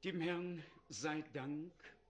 Dem Herrn sei Dank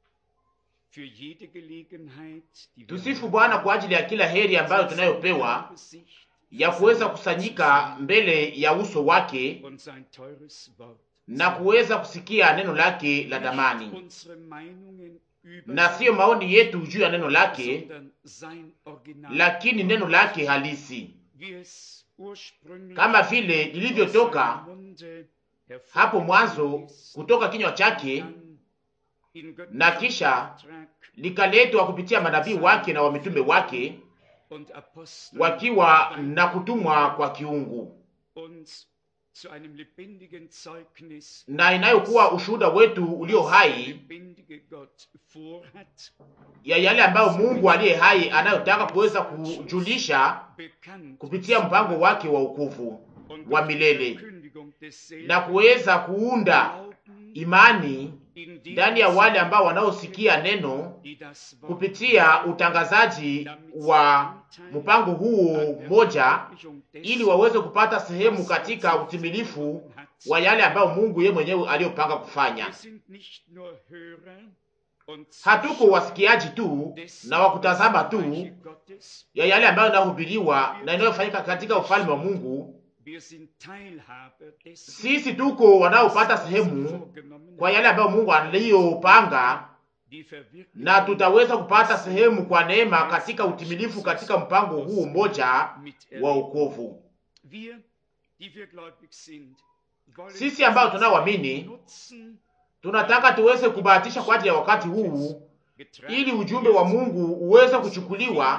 für jede Gelegenheit, die wir Tusifu Bwana kwa ajili ya kila heri ambayo tunayopewa Angesicht ya kuweza kusanyika mbele ya uso wake und sein teures Wort. na kuweza kusikia neno lake la Nicht damani, unsere Meinungen über na siyo maoni yetu juu ya neno lake, sondern sein Original, lakini neno lake halisi, wie es ursprünglich kama vile aus lilivyotoka seinem Munde hapo mwanzo hervorgegangen ist, kutoka kinywa chake, dann in göttlichem na kisha Auftrag likaletwa kupitia manabii wake na wamitume wake, und Apostel wakiwa na kutumwa kwa kiungu, uns zu einem lebendigen Zeugnis na inayokuwa ushuhuda wetu ulio was der hai lebendige Gott vorhat, ya yale ambayo Mungu aliye hai anayotaka kuweza kujulisha bekannt kupitia mpango wake wa ukufu und wa durch die milele Verkündigung desselben na kuweza kuunda Glauben imani in denen ndani ya wale ambao wanaosikia neno die das Wort kupitia utangazaji wa mpango huo mmoja, ili waweze kupata sehemu katika utimilifu wa yale ambayo Mungu yeye mwenyewe aliyopanga kufanya. Wir sind nicht nur Hörer und Hatuko wasikiaji tu na wakutazama tu Reiche Gottes, ya yale ambayo inahubiriwa na inayofanyika katika ufalme wa Mungu. wir sind Teilhaber dessen, Sisi tuko wanaopata was er sehemu vorgenommen kwa hat, yale ambayo Mungu aliyopanga, die Verwirklichung na tutaweza kupata sehemu kwa neema katika utimilifu katika mpango huu mmoja wa miterleben. wokovu. Wir, die wir gläubig sind, wollen Sisi ambao diesen tunaoamini nutzen, tunataka tuweze kubahatisha kwa ajili ya wakati huu, getragen ili ujumbe wa Mungu uweze kuchukuliwa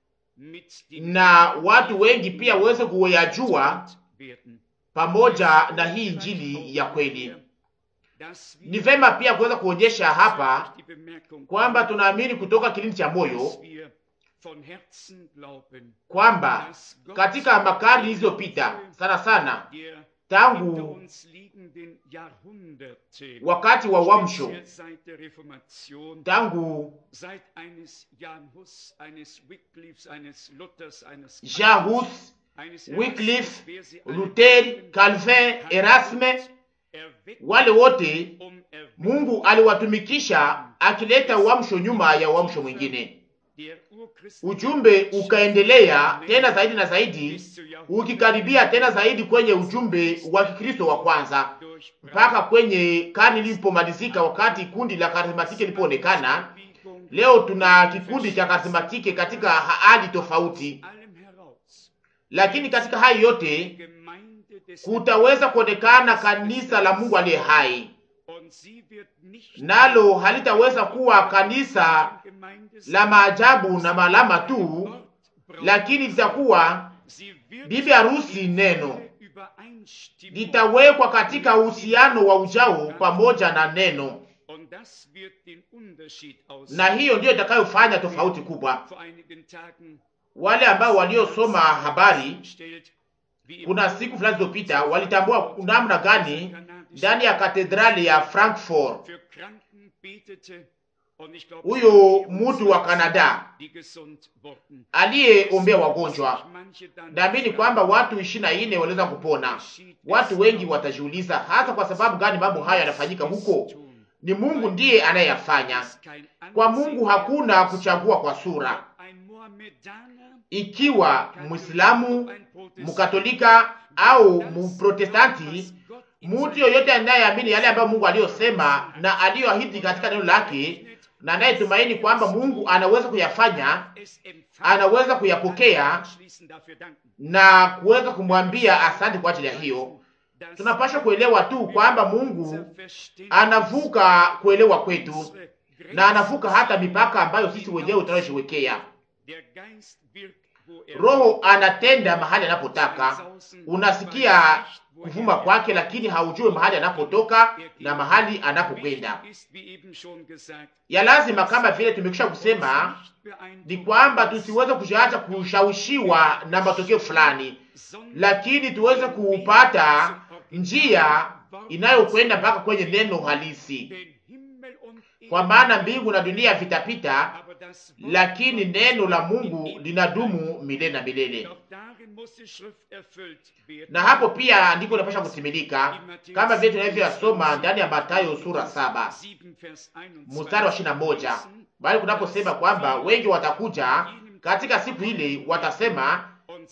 mit dem na watu wengi pia waweze kuyajua werden. pamoja na hii injili ya kweli. Dass wir Ni vema pia kuweza kuonyesha hapa die Bemerkung kwamba tunaamini kutoka kilindi cha moyo dass wir von Herzen glauben, kwamba dass Gott katika makarni zilizopita sana sana der hinter tangu uns liegenden Jahrhunderte, wakati wa uamsho, speziell seit der Reformation, tangu seit eines Jan Hus, eines Wycliffes, eines Luthers, eines Jean Hus, eines Wycliffe, Erasmus, wer sie alle Luther, nennen, Calvin, hat Erasme, Gott erweckt, wale wote um Erweckung Mungu aliwatumikisha akileta uamsho nyuma ya uamsho mwingine. der urchristlichen Ujumbe ukaendelea tena zaidi na zaidi, bis zur Jahrhundert- ukikaribia tena zaidi kwenye ujumbe wa Kikristo wa kwanza durch mpaka kwenye karne ilipomalizika, wakati kundi la karismatiki lilipoonekana. Bewegung Leo tuna kikundi cha karismatiki katika hali tofauti, allem heraus lakini katika hayo yote Gemeinde des kutaweza kuonekana kanisa la Mungu aliye hai, und sie wird nicht nalo halitaweza kuwa kanisa Gemeinde la maajabu na malama tu, Wort braucht. lakini litakuwa Sie wird bibi harusi neno, Übereinstimmung litawekwa katika uhusiano wa ujao pamoja na neno, und das wird den Unterschied aus na hiyo ndiyo itakayofanya tofauti kubwa. vor einigen Tagen Wale ambao waliosoma habari stellt, wie im kuna siku fulani zilizopita walitambua namna gani ndani ya katedrali ya Frankfurt für Kranken betete und ich glaube huyo mtu wa Kanada die gesund wurden. aliyeombea wagonjwa. Manche dann Naamini kwamba watu ishirini na nne waliweza kupona. Watu wengi watajiuliza hasa kwa sababu gani mambo haya yanafanyika huko. Ni Mungu ndiye anayeyafanya. Kwa Mungu hakuna kuchagua kwa sura. Ikiwa Mwislamu, Mkatolika au Mprotestanti, mtu yoyote anayeamini yale ambayo Mungu aliyosema na aliyoahidi katika neno lake na anayetumaini kwamba Mungu anaweza kuyafanya, anaweza kuyapokea na kuweza kumwambia asante kwa ajili ya hiyo. Tunapaswa kuelewa tu kwamba Mungu anavuka kuelewa kwetu na anavuka hata mipaka ambayo sisi wenyewe tunayojiwekea. Roho anatenda mahali anapotaka. Unasikia kuvuma kwake, lakini haujue mahali anapotoka na mahali anapokwenda. Ya lazima kama vile tumekwisha kusema ni kwamba tusiweze kujiacha kushawishiwa na matokeo fulani, lakini tuweze kupata njia inayokwenda mpaka kwenye neno halisi, kwa maana mbingu na dunia vitapita, lakini neno la Mungu linadumu milele na milele. na hapo pia andiko linapasha kutimilika kama vile tunavyoyasoma ndani ya Mathayo sura saba mstari wa ishirini na moja bali kunaposema kwamba wengi watakuja katika siku ile, watasema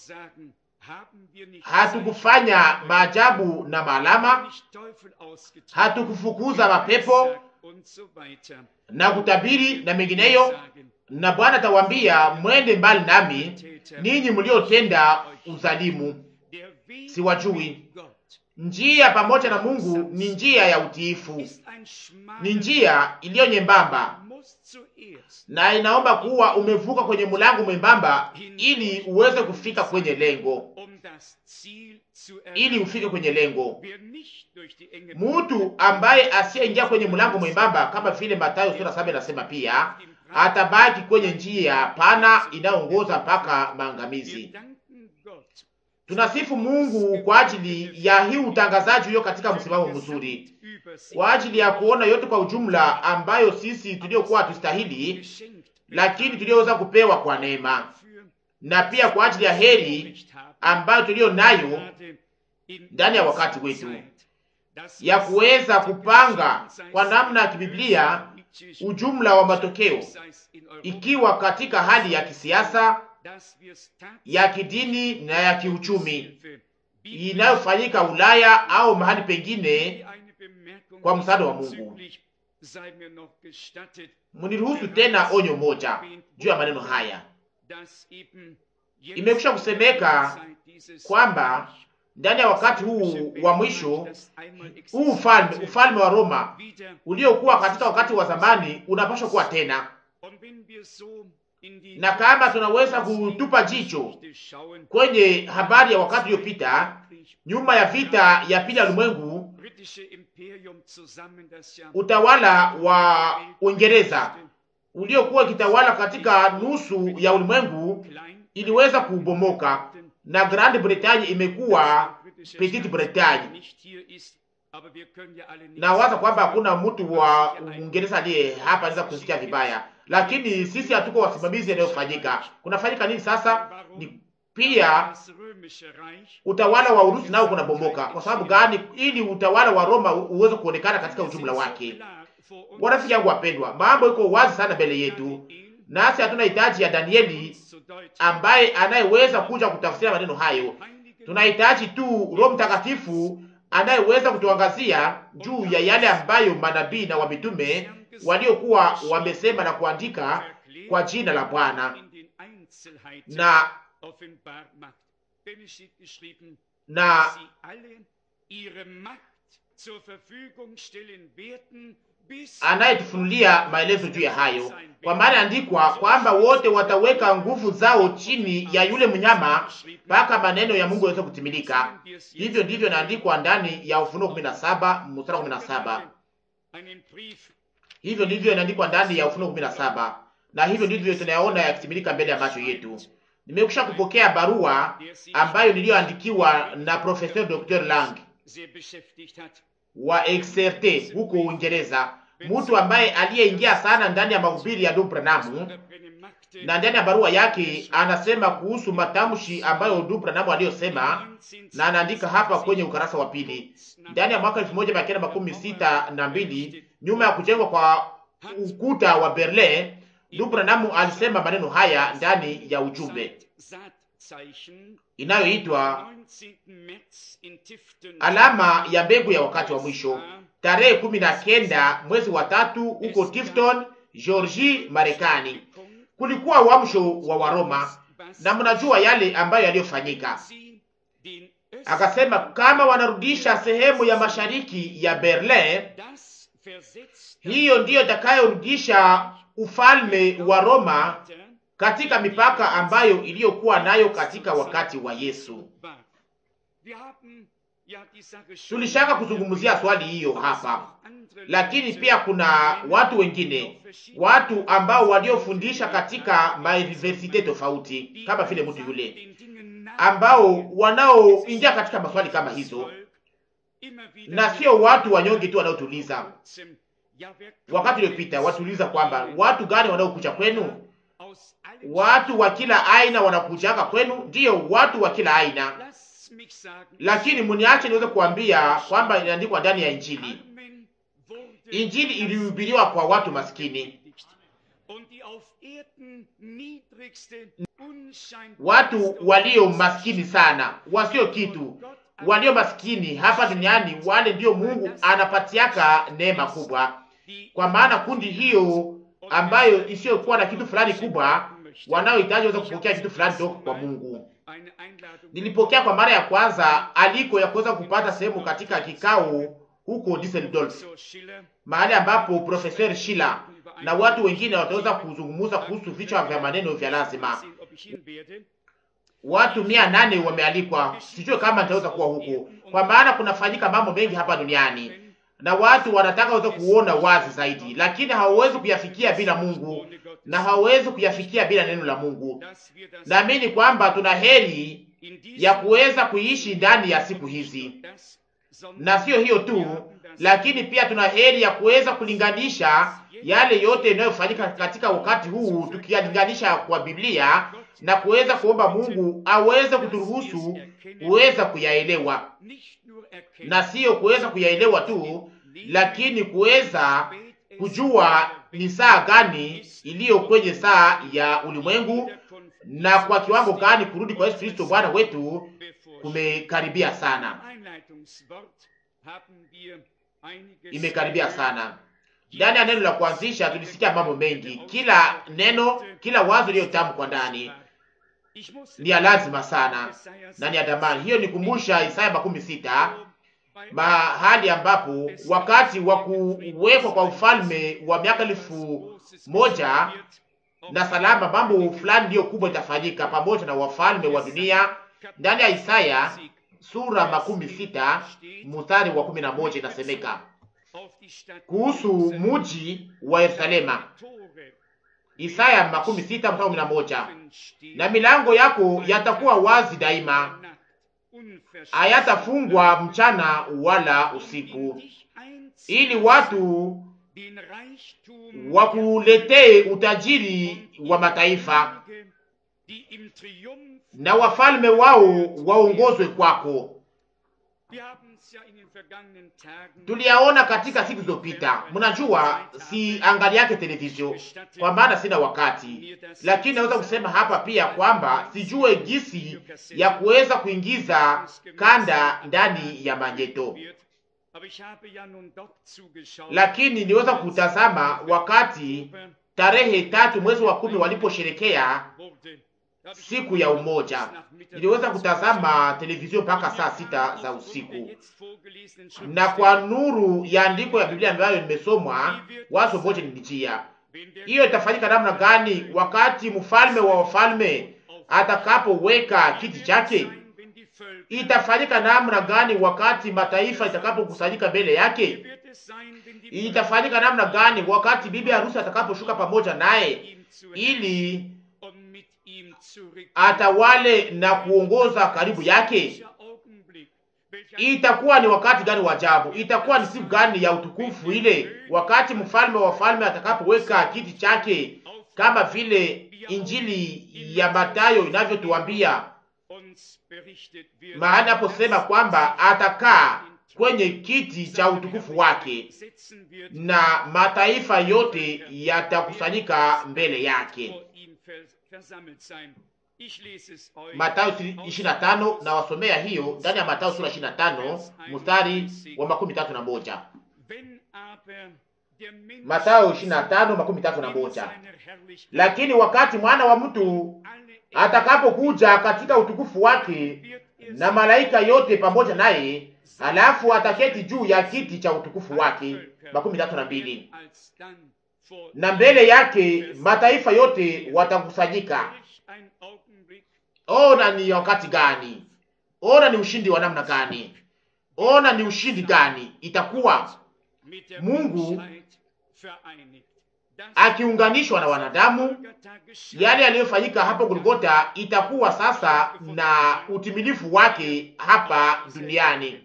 hatukufanya maajabu na maalama, hatukufukuza mapepo na kutabiri na mengineyo. Na Bwana atawaambia mwende mbali nami, ninyi mliotenda uzalimu, siwajui. Njia pamoja na Mungu ni njia ya utiifu, ni njia iliyo nyembamba, na inaomba kuwa umevuka kwenye mlango mwembamba ili uweze kufika kwenye lengo, ili ufike kwenye lengo. Mtu ambaye asiyeingia kwenye mlango mwembamba, kama vile Mathayo sura saba inasema pia, atabaki kwenye njia pana inayoongoza mpaka maangamizi. Tunasifu Mungu kwa ajili ya hii utangazaji huyo katika msimamo mzuri, kwa ajili ya kuona yote kwa ujumla ambayo sisi tuliokuwa hatustahili, lakini tulioweza kupewa kwa neema, na pia kwa ajili ya heri ambayo tuliyo nayo ndani ya wakati wetu ya kuweza kupanga kwa namna ya kibiblia ujumla wa matokeo, ikiwa katika hali ya kisiasa, ya kidini na ya kiuchumi inayofanyika Ulaya au mahali pengine kwa msaada wa Mungu. Muniruhusu tena onyo moja juu ya maneno haya. Imekwisha kusemeka kwamba ndani ya wakati huu wa mwisho huu ufalme ufalme wa Roma uliokuwa katika wakati wa zamani unapaswa kuwa tena, na kama tunaweza kutupa jicho kwenye habari ya wakati uliopita, nyuma ya vita ya pili ya ulimwengu, utawala wa Uingereza uliokuwa ikitawala katika nusu ya ulimwengu iliweza kubomoka na Grand Bretagne imekuwa Petite Bretagne. Na waza kwamba hakuna mtu wa Uingereza aliye hapa anaweza kusikia vibaya, lakini sisi hatuko wasimamizi yanayofanyika. Kunafanyika nini sasa? Ni pia utawala wa Urusi nao kunabomoka. Kwa sababu gani? Ili utawala wa Roma uweze kuonekana katika ujumla wake. Warafiki yangu wapendwa, mambo iko wazi sana mbele yetu, nasi hatuna hitaji ya Danieli ambaye anayeweza kuja kutafsiria maneno hayo. Tunahitaji tu Roho Mtakatifu anayeweza kutuangazia juu ya yale ambayo manabii na wamitume waliokuwa wamesema na kuandika kwa jina la Bwana na na anayetufunulia maelezo juu ya hayo, kwa maana andikwa kwamba wote wataweka nguvu zao chini ya yule mnyama mpaka maneno ya Mungu yaweze kutimilika. Hivyo ndivyo inaandikwa ndani ya Ufunuo 17 mstari 17. Hivyo ndivyo inaandikwa ndani ya Ufunuo 17, na hivyo ndivyo tunayaona yakitimilika mbele ya macho yetu. Nimekusha kupokea barua ambayo niliyoandikiwa na Professor Dr. Lang wa Exerte huko Uingereza, mtu ambaye aliyeingia sana ndani ya mahubiri ya ndugu Branham, na ndani ya barua yake anasema kuhusu matamshi ambayo ndugu Branham aliyosema, na anaandika hapa kwenye ukarasa wa pili, ndani ya mwaka elfu moja mia kenda makumi sita na mbili nyuma ya kujengwa kwa ukuta wa Berlin, ndugu Branham alisema maneno haya ndani ya ujumbe inayoitwa alama ya mbegu ya wakati wa mwisho, tarehe kumi na kenda mwezi wa tatu huko Tifton, Georgia, Marekani. Kulikuwa uamsho wa Waroma na mnajua yale ambayo yaliyofanyika. Akasema kama wanarudisha sehemu ya mashariki ya Berlin, hiyo ndiyo itakayorudisha ufalme wa Roma katika mipaka ambayo iliyokuwa nayo katika wakati wa Yesu. Tulishaka kuzungumzia swali hiyo hapa, lakini pia kuna watu wengine, watu ambao waliofundisha katika mauniversite tofauti, kama vile mtu yule, ambao wanaoingia katika maswali kama hizo, na sio watu wanyonge tu wanaotuliza. Wakati uliopita watuuliza kwamba watu gani wanaokuja kwenu aus allen watu wa kila aina wanakujanga kwenu, ndiyo watu wa kila aina, Lasst mich sagen, lakini muniache niweze kuambia kwamba inaandikwa ndani ya Injili. Armen wurde Injili ilihubiriwa kwa watu maskini, und die auf Erden niedrigste, unscheinbar watu walio maskini sana, wasio kitu, walio maskini hapa duniani, wale ndio Mungu anapatiaka neema kubwa, kwa maana kundi hiyo ambayo isiyokuwa na kitu fulani kubwa, wanaohitaji waweza kupokea kitu fulani toka kwa Mungu. eine Einladung Nilipokea kwa mara ya kwanza aliko ya kuweza kupata sehemu katika kikao huko Düsseldorf, so Schiller mahali ambapo Professor Schiller na watu wengine wataweza kuzungumza kuhusu vichwa vya maneno vya lazima. sehen, ob ich hin werde. Watu mia nane wamealikwa, sijue kama nitaweza kuwa huko, kwa maana kunafanyika mambo mengi hapa duniani na watu wanataka waweze kuona wazi zaidi, lakini hawawezi kuyafikia bila Mungu na hawawezi kuyafikia bila neno la Mungu. Dass wir das Naamini kwamba tuna heri in ya diesem kuweza kuishi ndani ya siku hizi, das, sondern na sio hiyo tu, lakini pia tuna heri ya kuweza kulinganisha yale yote yanayofanyika katika wakati huu, tukiyalinganisha kwa Biblia na kuweza kuomba Mungu aweze kuturuhusu kuweza kuyaelewa, nicht nur erkennen, na sio kuweza kuyaelewa tu, lakini kuweza kujua ni saa gani iliyo kwenye saa ya ulimwengu na kwa kiwango gani kurudi kwa Yesu Kristo Bwana wetu kumekaribia sana, imekaribia sana. Ndani ya neno la kuanzisha tulisikia mambo mengi. Kila neno, kila wazo iliyotamkwa ndani ni ya lazima sana na ni ya damani. Hiyo ni kumbusha Isaya makumi sita mahali ambapo wakati wa kuwekwa kwa ufalme wa miaka elfu moja na salama, mambo fulani ndiyo kubwa itafanyika pamoja na wafalme wa dunia. Ndani ya Isaya sura makumi sita mstari wa kumi na moja inasemeka kuhusu muji wa Yerusalema. Isaya makumi sita mstari wa kumi na moja na milango yako yatakuwa wazi daima, hayatafungwa mchana wala usiku, ili watu wakuletee utajiri wa mataifa na wafalme wao waongozwe kwako. Tuliyaona katika siku zilizopita. Mnajua, si angali yake televizio kwa maana sina wakati, lakini naweza kusema hapa pia kwamba sijue jinsi ya kuweza kuingiza kanda ndani ya manyeto, lakini niweza kutazama wakati tarehe tatu mwezi wa kumi waliposherekea siku ya umoja. Niliweza kutazama televizio mpaka saa sita za usiku, na kwa nuru ya andiko ya Biblia ambayo nimesomwa, wazo moja nilijia, hiyo itafanyika namna gani wakati mfalme wa wafalme atakapoweka kiti chake? Itafanyika namna gani wakati mataifa itakapokusanyika mbele yake? Itafanyika namna gani wakati bibi harusi atakaposhuka pamoja naye ili atawale na kuongoza karibu yake. Itakuwa ni wakati gani wa ajabu! Itakuwa ni siku gani ya utukufu ile, wakati mfalme wa wafalme atakapoweka kiti chake, kama vile Injili ya Mathayo inavyotuambia mahali aposema kwamba atakaa kwenye kiti cha utukufu wake na mataifa yote yatakusanyika mbele yake. Mathayo 25 na wasomea hiyo ndani ya Mathayo sura 25 mstari wa makumi tatu na moja. Mathayo 25 makumi tatu na moja. Lakini wakati mwana wa mtu atakapokuja katika utukufu wake na malaika yote pamoja naye, halafu ataketi juu ya kiti cha utukufu wake. makumi tatu na mbili. Na mbele yake mataifa yote watakusanyika. Ona ni wakati gani! Ona ni ushindi wa namna gani! Ona ni ushindi gani itakuwa Mungu akiunganishwa na wanadamu. Yale yaliyofanyika hapo Golgota itakuwa sasa na utimilifu wake hapa duniani.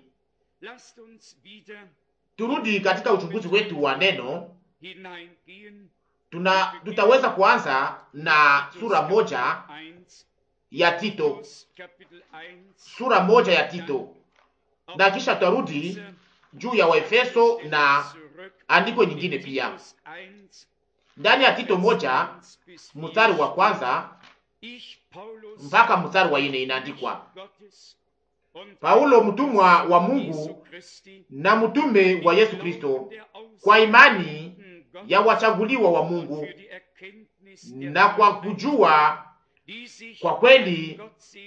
Turudi katika uchunguzi wetu wa neno tuna tutaweza kuanza na sura moja ya Tito, sura moja ya Tito, na kisha tutarudi juu ya Waefeso na andiko nyingine pia ndani ya Tito moja mstari wa kwanza mpaka mstari wa nne inaandikwa, Paulo mtumwa wa Mungu na mtume wa Yesu Kristo, kwa imani ya wachaguliwa wa Mungu na kwa kujua kwa kweli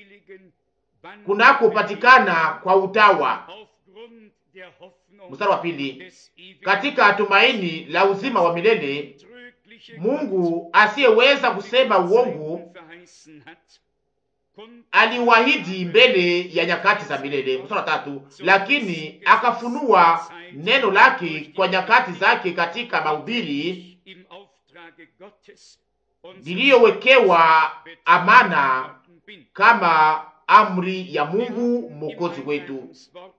kunakopatikana kwa utawa. Mstari wa pili, katika tumaini la uzima wa milele Mungu asiyeweza kusema uongo aliwahidi mbele ya nyakati za milele. Mstari wa tatu, lakini akafunua neno lake kwa nyakati zake katika mahubiri niliyowekewa amana kama amri ya Mungu mwokozi wetu.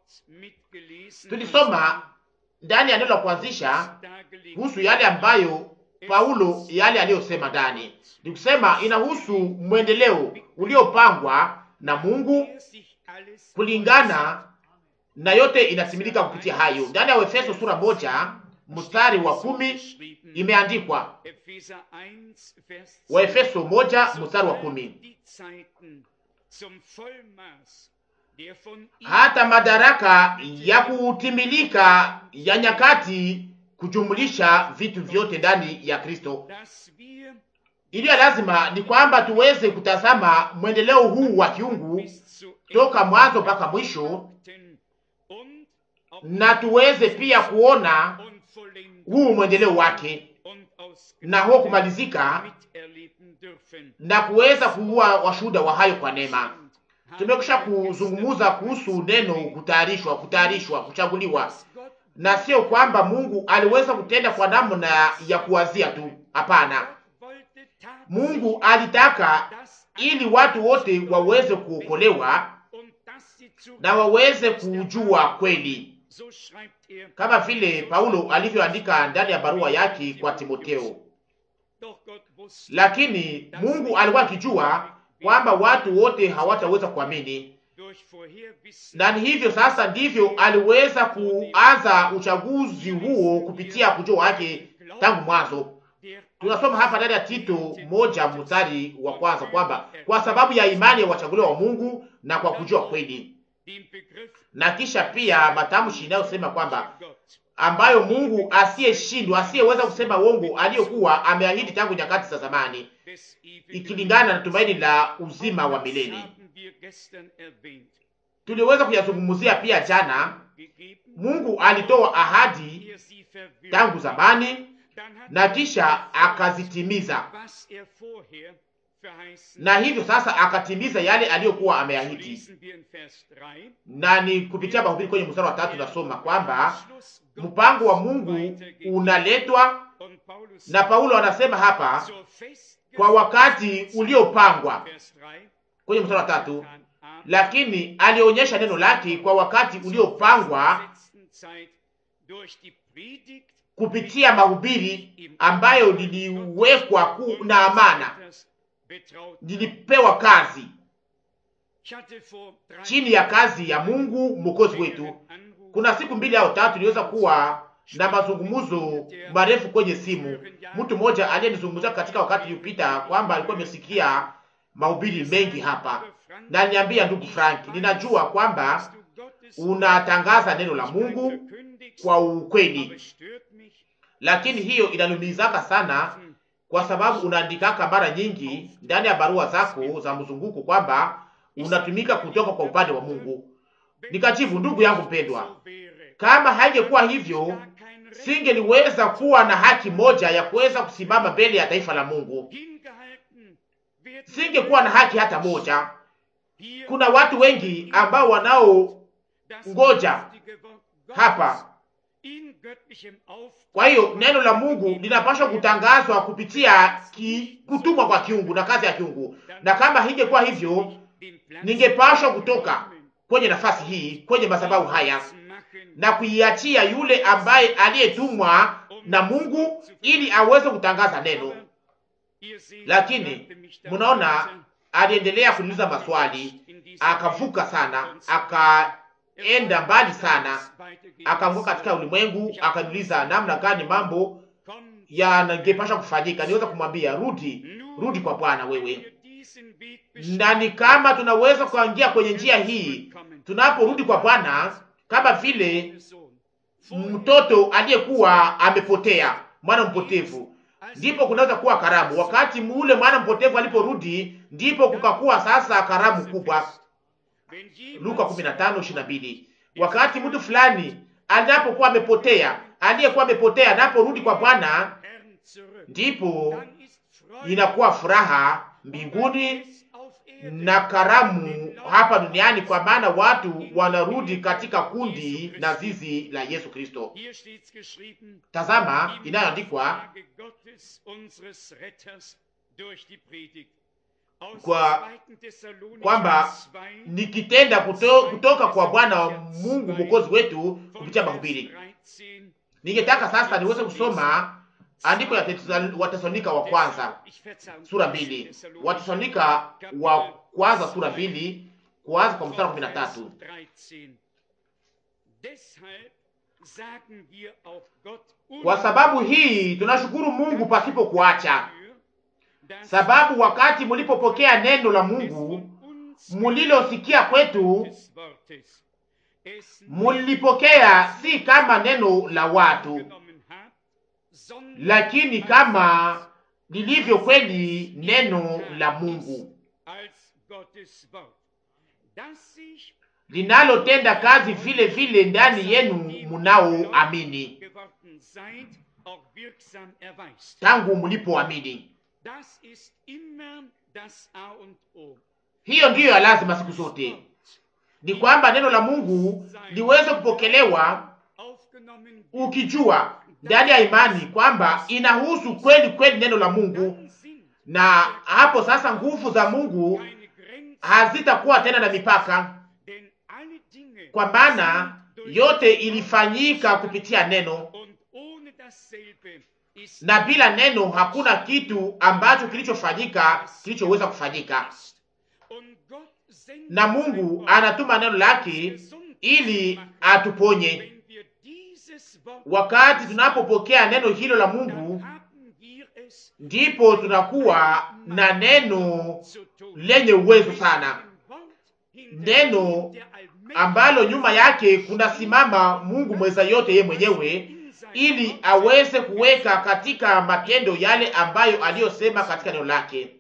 Tulisoma ndani ya neno la kuanzisha kuhusu yale ambayo Paulo yale aliyosema ndani ni kusema inahusu mwendeleo uliopangwa na Mungu kulingana na yote inatimilika kupitia hayo. Ndani ya Efeso sura moja mstari wa kumi imeandikwa, Waefeso moja mstari wa kumi hata madaraka ya kutimilika ya nyakati kujumulisha vitu vyote ndani ya Kristo. Iliyo lazima ni kwamba tuweze kutazama mwendeleo huu wa kiungu toka mwanzo mpaka mwisho, na tuweze pia kuona huu mwendeleo wake na huo kumalizika na kuweza kuwa washuhuda wa hayo kwa neema. Tumekwisha kuzungumuza kuhusu neno kutayarishwa, kutayarishwa, kuchaguliwa na sio kwamba Mungu aliweza kutenda kwa namna ya kuwazia tu. Hapana, Mungu alitaka ili watu wote waweze kuokolewa na waweze kujua kweli, kama vile Paulo alivyoandika ndani ya barua yake kwa Timotheo. Lakini Mungu alikuwa akijua kwamba watu wote hawataweza kuamini na ni hivyo sasa ndivyo aliweza kuanza uchaguzi huo kupitia kujua wake tangu mwanzo. Tunasoma hapa ndani ya Tito moja mstari wa kwanza kwamba kwa sababu ya imani ya wachaguliwa wa Mungu na kwa kujua kweli, na kisha pia matamshi inayosema kwamba ambayo Mungu asiyeshindwa, asiyeweza kusema uongo, aliyokuwa ameahidi tangu nyakati za zamani, ikilingana na tumaini la uzima wa milele. Tuliweza kuyazungumzia pia jana. Mungu alitoa ahadi tangu zamani na kisha akazitimiza, na hivyo sasa akatimiza yale aliyokuwa ameahidi, na ni kupitia mahubiri kwenye mstari wa tatu nasoma kwamba mpango wa Mungu unaletwa, na Paulo anasema hapa kwa wakati uliopangwa kwenye mstari wa tatu lakini alionyesha neno lake kwa wakati uliopangwa kupitia mahubiri ambayo niliwekwa ku na amana, nilipewa kazi chini ya kazi ya Mungu mwokozi wetu. Kuna siku mbili au tatu niliweza kuwa na mazungumzo marefu kwenye simu. Mtu mmoja aliyenizungumzia katika wakati uliopita kwamba alikuwa amesikia mahubiri mengi hapa na niambia, ndugu Frank, ninajua kwamba unatangaza neno la Mungu kwa ukweli, lakini hiyo inanumizaka sana, kwa sababu unaandikaka mara nyingi ndani ya barua zako za mzunguko kwamba unatumika kutoka kwa upande wa Mungu. Nikajibu, ndugu yangu mpendwa, kama haingekuwa hivyo, singeliweza kuwa na haki moja ya kuweza kusimama mbele ya taifa la Mungu, singekuwa na haki hata moja. Kuna watu wengi ambao wanao ngoja hapa. Kwa hiyo neno la Mungu linapaswa kutangazwa kupitia ki, kutumwa kwa kiungu na kazi ya kiungu, na kama hingekuwa hivyo, ningepashwa kutoka kwenye nafasi hii, kwenye madhabahu haya na kuiachia yule ambaye aliyetumwa na Mungu ili aweze kutangaza neno. Lakini mnaona, aliendelea kuuliza maswali, akavuka sana, akaenda mbali sana, akaanguka katika ulimwengu, akaniuliza namna gani mambo yanangepasha kufanyika. Niweza kumwambia rudi, rudi kwa Bwana wewe. Na ni kama tunaweza kuingia kwenye njia hii tunaporudi kwa Bwana, kama vile mtoto aliyekuwa amepotea, mwana mpotevu ndipo kunaweza kuwa karamu. Wakati ule mwana mpotevu aliporudi, ndipo kukakuwa sasa karamu kubwa. Luka 15:22. Wakati mtu fulani anapokuwa amepotea, aliyekuwa amepotea anaporudi kwa Bwana, ndipo inakuwa furaha mbinguni na karamu hapa duniani, kwa maana watu wanarudi katika kundi na zizi la Yesu Kristo. Tazama inayoandikwa kwa kwamba nikitenda kuto, kutoka kwa Bwana Mungu mwokozi wetu kupitia mahubiri. Ningetaka sasa niweze kusoma andiko ya Watesalonika wa kwanza sura mbili, Watesalonika wa kwanza sura mbili kuanza kwa mstari wa kumi na tatu. Kwa sababu hii tunashukuru Mungu pasipo kuacha, sababu wakati mulipopokea neno la Mungu mulilosikia kwetu, mulipokea si kama neno la watu, lakini kama lilivyo kweli neno la Mungu linalotenda kazi vile vile ndani yenu munaoamini, tangu mulipoamini. Hiyo ndiyo ya lazima siku zote, ni kwamba neno la Mungu liweze kupokelewa, ukijua ndani ya imani kwamba inahusu kweli kweli neno la Mungu, na hapo sasa nguvu za Mungu hazitakuwa tena na mipaka, kwa maana yote ilifanyika kupitia neno, na bila neno hakuna kitu ambacho kilichofanyika kilichoweza kufanyika. Na Mungu anatuma neno lake ili atuponye. Wakati tunapopokea neno hilo la Mungu, ndipo tunakuwa na neno lenye uwezo sana, neno ambalo nyuma yake kunasimama Mungu mweza yote ye mwenyewe, ili aweze kuweka katika matendo yale ambayo aliyosema katika neno lake.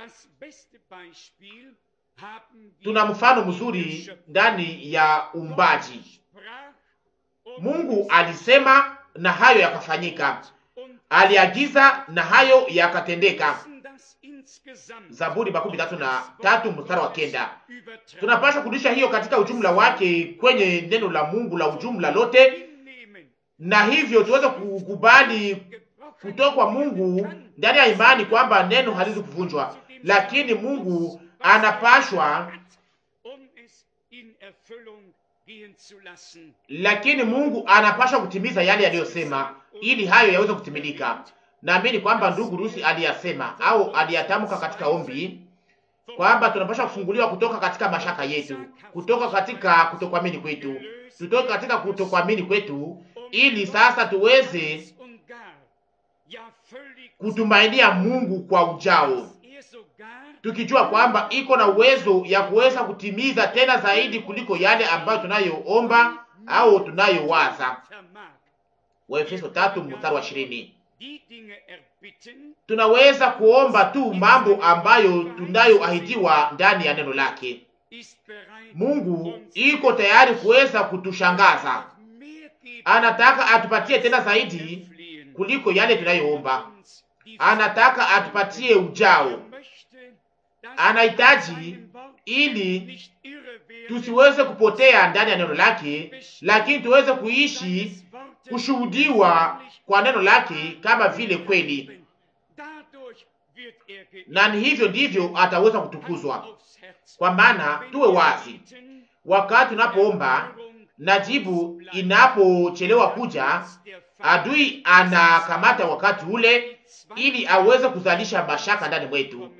Tuna mfano mzuri ndani ya uumbaji. Mungu alisema na hayo yakafanyika, aliagiza na hayo yakatendeka. Zaburi makumi tatu na tatu mstari wa kenda. Tunapaswa kurudisha hiyo katika ujumla wake kwenye neno la Mungu la ujumla lote, na hivyo tuweze kukubali kutoka kwa Mungu ndani ya imani kwamba neno haliwezi kuvunjwa, lakini Mungu anapashwa lakini Mungu anapaswa kutimiza yale yaliyosema ili hayo yaweze kutimilika. Naamini kwamba ndugu Rusi aliyasema au aliyatamka katika ombi kwamba tunapaswa kufunguliwa kutoka katika mashaka yetu, kutoka katika kutokuamini kwetu, tutoke katika kutokuamini kwetu, ili sasa tuweze kutumainia Mungu kwa ujao, tukijua kwamba iko na uwezo ya kuweza kutimiza tena zaidi kuliko yale ambayo tunayoomba au tunayowaza. Waefeso tatu mstari wa ishirini. Tunaweza kuomba tu mambo ambayo tunayoahidiwa ndani ya neno lake. Mungu iko tayari kuweza kutushangaza, anataka atupatie tena zaidi kuliko yale tunayoomba. Anataka atupatie ujao, anahitaji ili tusiweze kupotea ndani ya neno lake, lakini tuweze kuishi kushuhudiwa kwa neno lake kama vile kweli, na ni hivyo ndivyo ataweza kutukuzwa. Kwa maana tuwe wazi, wakati tunapoomba na jibu inapochelewa kuja, adui anakamata wakati ule ili aweze kuzalisha mashaka ndani mwetu.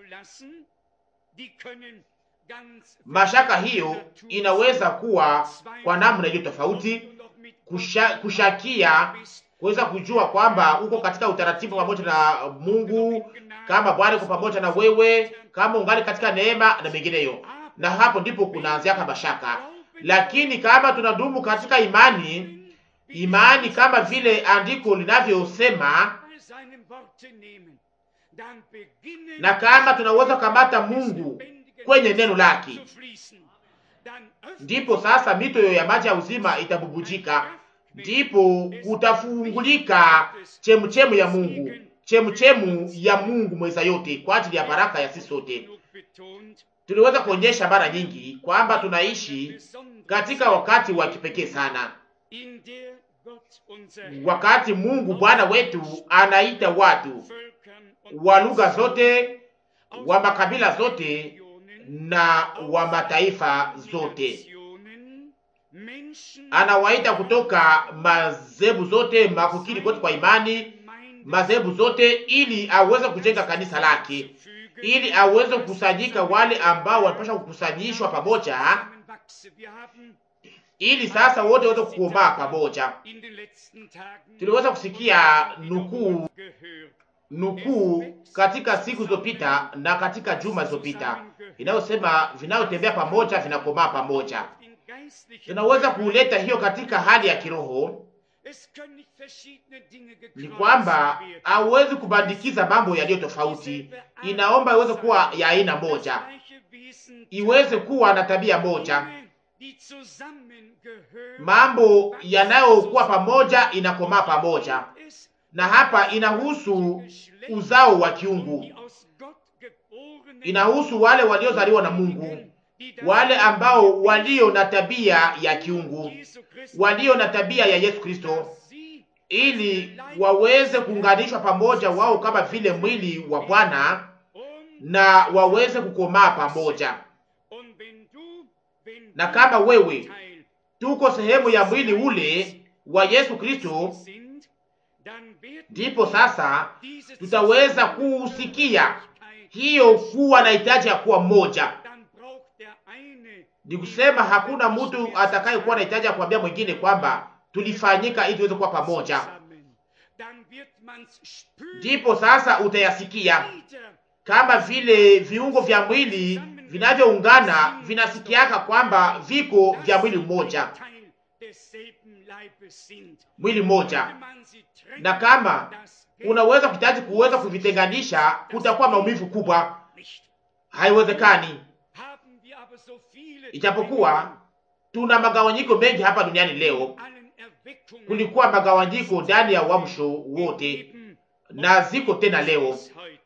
Mashaka hiyo inaweza kuwa kwa namna iliyo tofauti, kusha, kushakia kuweza kujua kwamba uko katika utaratibu pamoja na Mungu, kama Bwana uko pamoja na wewe, kama ungali katika neema na mengineyo, na hapo ndipo kunaanzia mashaka. Lakini kama tunadumu katika imani, imani kama vile andiko linavyosema, na kama tunaweza kukamata Mungu kwenye neno lake, ndipo sasa mito ya maji ya uzima itabubujika ndipo kutafungulika chemuchemu ya Mungu, chemuchemu ya Mungu mweza yote kwa ajili ya baraka ya sisi sote. Tuliweza kuonyesha mara nyingi kwamba tunaishi katika wakati wa kipekee sana, wakati Mungu Bwana wetu anaita watu wa lugha zote, wa makabila zote na wa mataifa zote anawaita kutoka madhehebu zote makukiri kote kwa imani madhehebu zote, ili aweze kujenga kanisa lake, ili aweze kukusanyika wale ambao wanapasha kukusanyishwa pamoja, ili sasa wote waweze kukomaa pamoja. Tuliweza kusikia nukuu nukuu katika siku zilizopita na katika juma zilizopita inayosema vinayotembea pamoja vinakomaa pamoja tunaweza kuleta hiyo katika hali ya kiroho. Ni kwamba hauwezi kubandikiza mambo yaliyo tofauti, inaomba iweze kuwa ya aina moja, iweze kuwa na tabia moja. Mambo yanayokuwa pamoja inakomaa pamoja, na hapa inahusu uzao wa kiungu, inahusu wale waliozaliwa na Mungu wale ambao walio na tabia ya kiungu, walio na tabia ya Yesu Kristo, ili waweze kuunganishwa pamoja wao kama vile mwili wa Bwana na waweze kukomaa pamoja. Na kama wewe tuko sehemu ya mwili ule wa Yesu Kristo, ndipo sasa tutaweza kusikia hiyo kuwa na hitaji ya kuwa mmoja ni kusema hakuna mtu atakayekuwa na hitaji ya kuambia mwingine kwamba tulifanyika ili tuweze kuwa pamoja. Ndipo sasa utayasikia kama vile viungo vya mwili vinavyoungana vinasikiaka kwamba viko vya mwili mmoja, mwili mmoja, na kama unaweza kuhitaji kuweza kuvitenganisha, kutakuwa maumivu kubwa, haiwezekani. Ijapokuwa tuna magawanyiko mengi hapa duniani leo, kulikuwa magawanyiko ndani ya uamsho wote na ziko tena leo,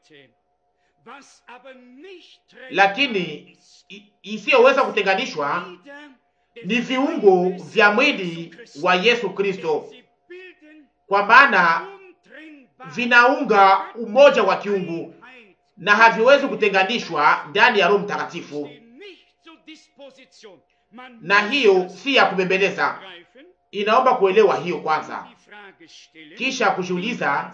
lakini isiyoweza kutenganishwa ni viungo vya mwili wa Yesu Kristo, kwa maana vinaunga umoja wa kiungu na haviwezi kutenganishwa ndani ya Roho Mtakatifu na hiyo si ya kubembeleza. Inaomba kuelewa hiyo kwanza, kisha kujiuliza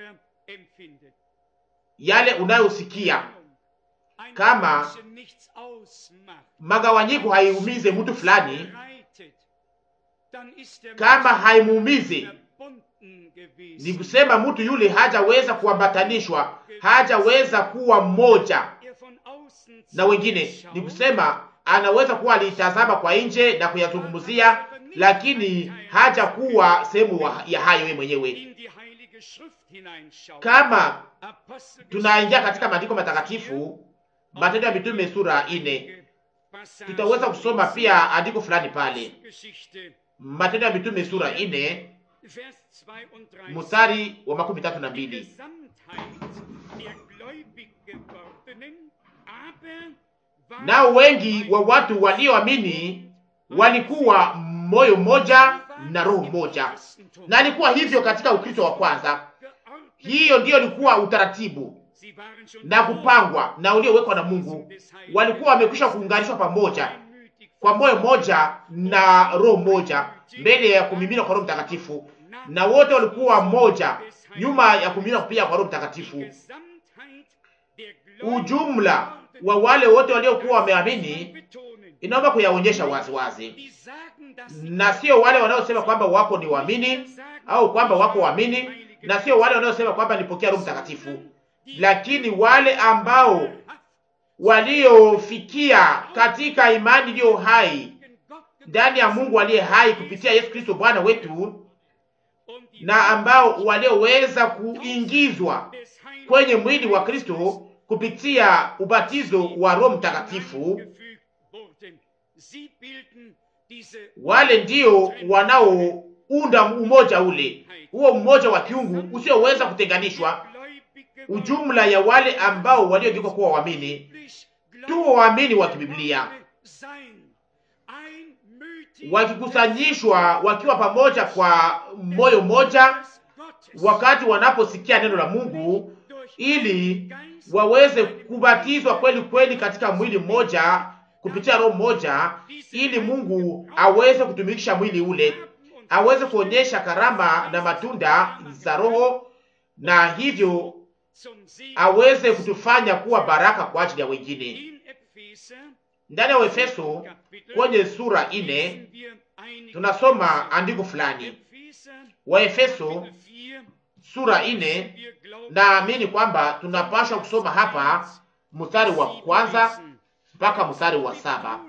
yale unayosikia. Kama magawanyiko haiumize mtu fulani, kama haimuumize, ni kusema mtu yule hajaweza kuambatanishwa, hajaweza kuwa mmoja na wengine, ni kusema anaweza kuwa alitazama kwa nje na kuyazungumzia, lakini haja kuwa sehemu ya hayo yeye mwenyewe. Kama tunaingia katika maandiko matakatifu, Matendo ya Mitume sura ine, tutaweza kusoma pia andiko fulani pale, Matendo ya Mitume sura ine mstari wa makumi tatu na mbili nao wengi wa watu walioamini walikuwa moyo mmoja na roho mmoja. Na alikuwa hivyo katika Ukristo wa kwanza. Hiyo ndiyo ilikuwa utaratibu na kupangwa na uliowekwa na Mungu. Walikuwa wamekwisha kuunganishwa pamoja kwa moyo mmoja na roho mmoja mbele ya kumiminwa kwa Roho Mtakatifu, na wote walikuwa mmoja nyuma ya kumimina kupia kwa Roho Mtakatifu. Ujumla wa wale wote waliokuwa wameamini inaomba kuyaonyesha wazi wazi, na sio wale wanaosema kwamba wako ni waamini au kwamba wako waamini, na sio wale wanaosema kwamba nipokea Roho Mtakatifu, lakini wale ambao waliofikia katika imani iliyo hai ndani ya Mungu aliye hai kupitia Yesu Kristo Bwana wetu, na ambao walioweza kuingizwa kwenye mwili wa Kristo kupitia ubatizo wa Roho Mtakatifu. Wale ndio wanaounda umoja ule, huo mmoja wa kiungu usioweza kutenganishwa, ujumla ya wale ambao waliogeuka kuwa waamini tu, waamini wa kibiblia wakikusanyishwa wakiwa pamoja kwa moyo mmoja, wakati wanaposikia neno la Mungu, ili waweze kubatizwa kweli kweli katika mwili mmoja kupitia roho mmoja, ili Mungu aweze kutumikisha mwili ule, aweze kuonyesha karama na matunda za Roho, na hivyo aweze kutufanya kuwa baraka kwa ajili ya wengine. Ndani ya Efeso kwenye sura ine tunasoma andiko fulani. Waefeso sura ine, naamini kwamba tunapaswa kusoma hapa mstari wa kwanza mpaka mstari wa saba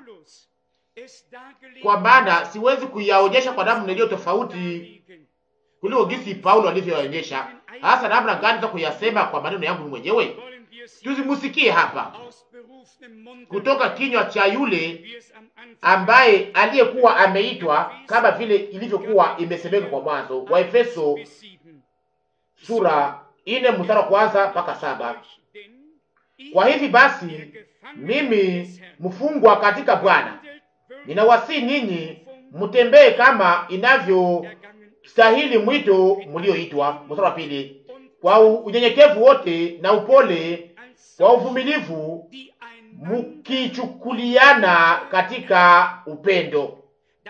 kwa maana siwezi kuyaonyesha kwa namna iliyo tofauti kuliko gisi Paulo alivyoonyesha, hasa namna gani za kuyasema kwa maneno yangu mwenyewe. Tuzimusikie hapa kutoka kinywa cha yule ambaye aliyekuwa ameitwa kama vile ilivyokuwa imesemeka kwa mwanzo. Wa Efeso sura ine mstari wa kwanza mpaka saba. Kwa hivi basi, mimi mfungwa katika Bwana, ninawasihi ninyi mtembee kama inavyostahili mwito mlioitwa. Mstari wa pili, kwa unyenyekevu wote na upole, kwa uvumilivu mukichukuliana katika upendo.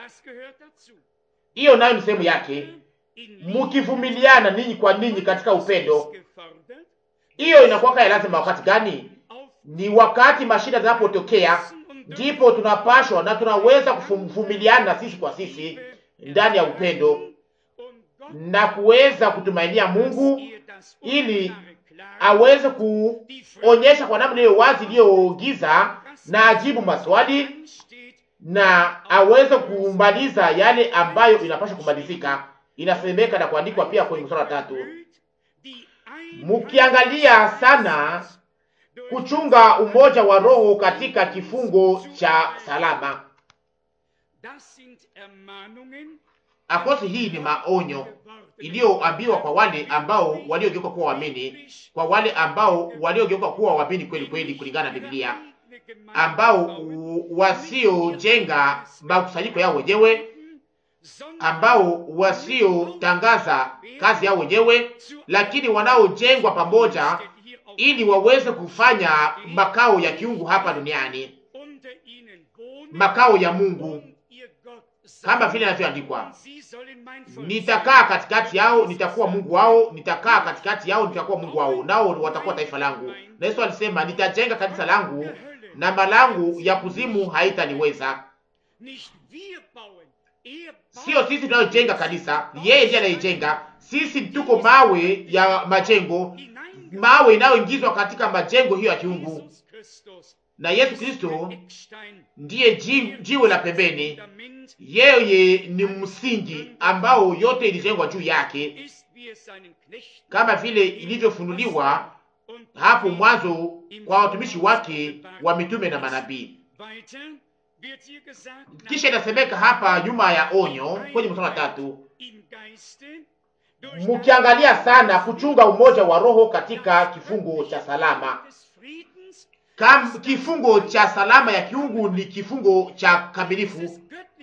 Hiyo nayo ni sehemu yake, mukivumiliana ninyi kwa ninyi katika upendo. Hiyo inakuwa ya lazima. Wakati gani? Ni wakati mashida zinapotokea, ndipo tunapashwa na tunaweza kuvumiliana sisi kwa sisi ndani ya upendo na kuweza kutumainia Mungu ili aweze kuonyesha kwa namna hiyo wazi iliyogiza na ajibu maswali na aweze kumaliza yale ambayo inapaswa kumalizika. Inasemeka na kuandikwa pia kwenye mstari wa tatu, mukiangalia sana kuchunga umoja wa roho katika kifungo cha salama. Akosi hii ni maonyo iliyoambiwa kwa wale ambao waliogeuka kuwa waamini, kwa wale ambao waliogeuka kuwa waamini kweli kweli, kulingana na Biblia, ambao wasiojenga makusanyiko yao wenyewe, ambao wasiotangaza kazi yao wenyewe, lakini wanaojengwa pamoja ili waweze kufanya makao ya kiungu hapa duniani, makao ya Mungu kama vile inavyoandikwa, nitakaa katikati yao, nitakuwa Mungu wao, nitakaa katikati yao, nitakuwa Mungu wao, nao watakuwa taifa langu. Na Yesu alisema, nitajenga kanisa langu na malangu ya kuzimu haitaniweza. Sio sisi tunayojenga kanisa, ni yeye ndiye anayejenga. Sisi tuko mawe ya majengo, mawe inayoingizwa katika majengo hiyo ya kiungu, na Yesu Kristo ndiye jiwe la pembeni. Yeye ni msingi ambao yote ilijengwa juu yake, kama vile ilivyofunuliwa hapo mwanzo kwa watumishi wake wa mitume na manabii. Kisha inasemeka hapa nyuma ya onyo kwenye mstari wa tatu, mukiangalia sana kuchunga umoja wa roho katika kifungo cha salama. Kam, kifungo cha salama ya kiungu ni kifungo cha kamilifu.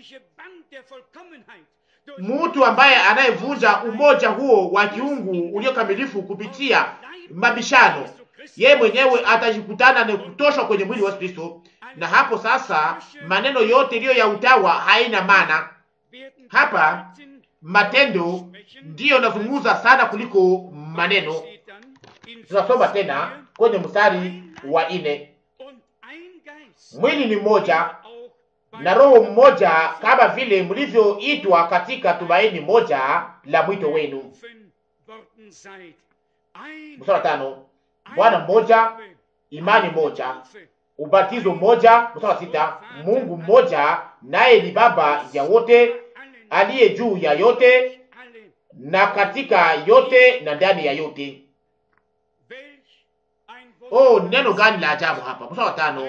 Mtu ambaye anayevunja umoja huo wa kiungu uliokamilifu kupitia mabishano, yeye mwenyewe atajikutana na kutoshwa kwenye mwili wa Kristo, na hapo sasa maneno yote iliyo ya utawa haina maana. Hapa matendo ndiyo nazungumza sana kuliko maneno. Tunasoma tena kwenye mstari wa ine, mwili ni mmoja na roho mmoja, kama vile mlivyoitwa katika tumaini moja la mwito wenu. Mstari wa tano, Bwana mmoja, imani moja, ubatizo mmoja. Mstari wa sita, Mungu mmoja, naye ni Baba ya wote, aliye juu ya yote na katika yote na ndani ya yote. Oh, neno gani la ajabu hapa! Mstari wa tano,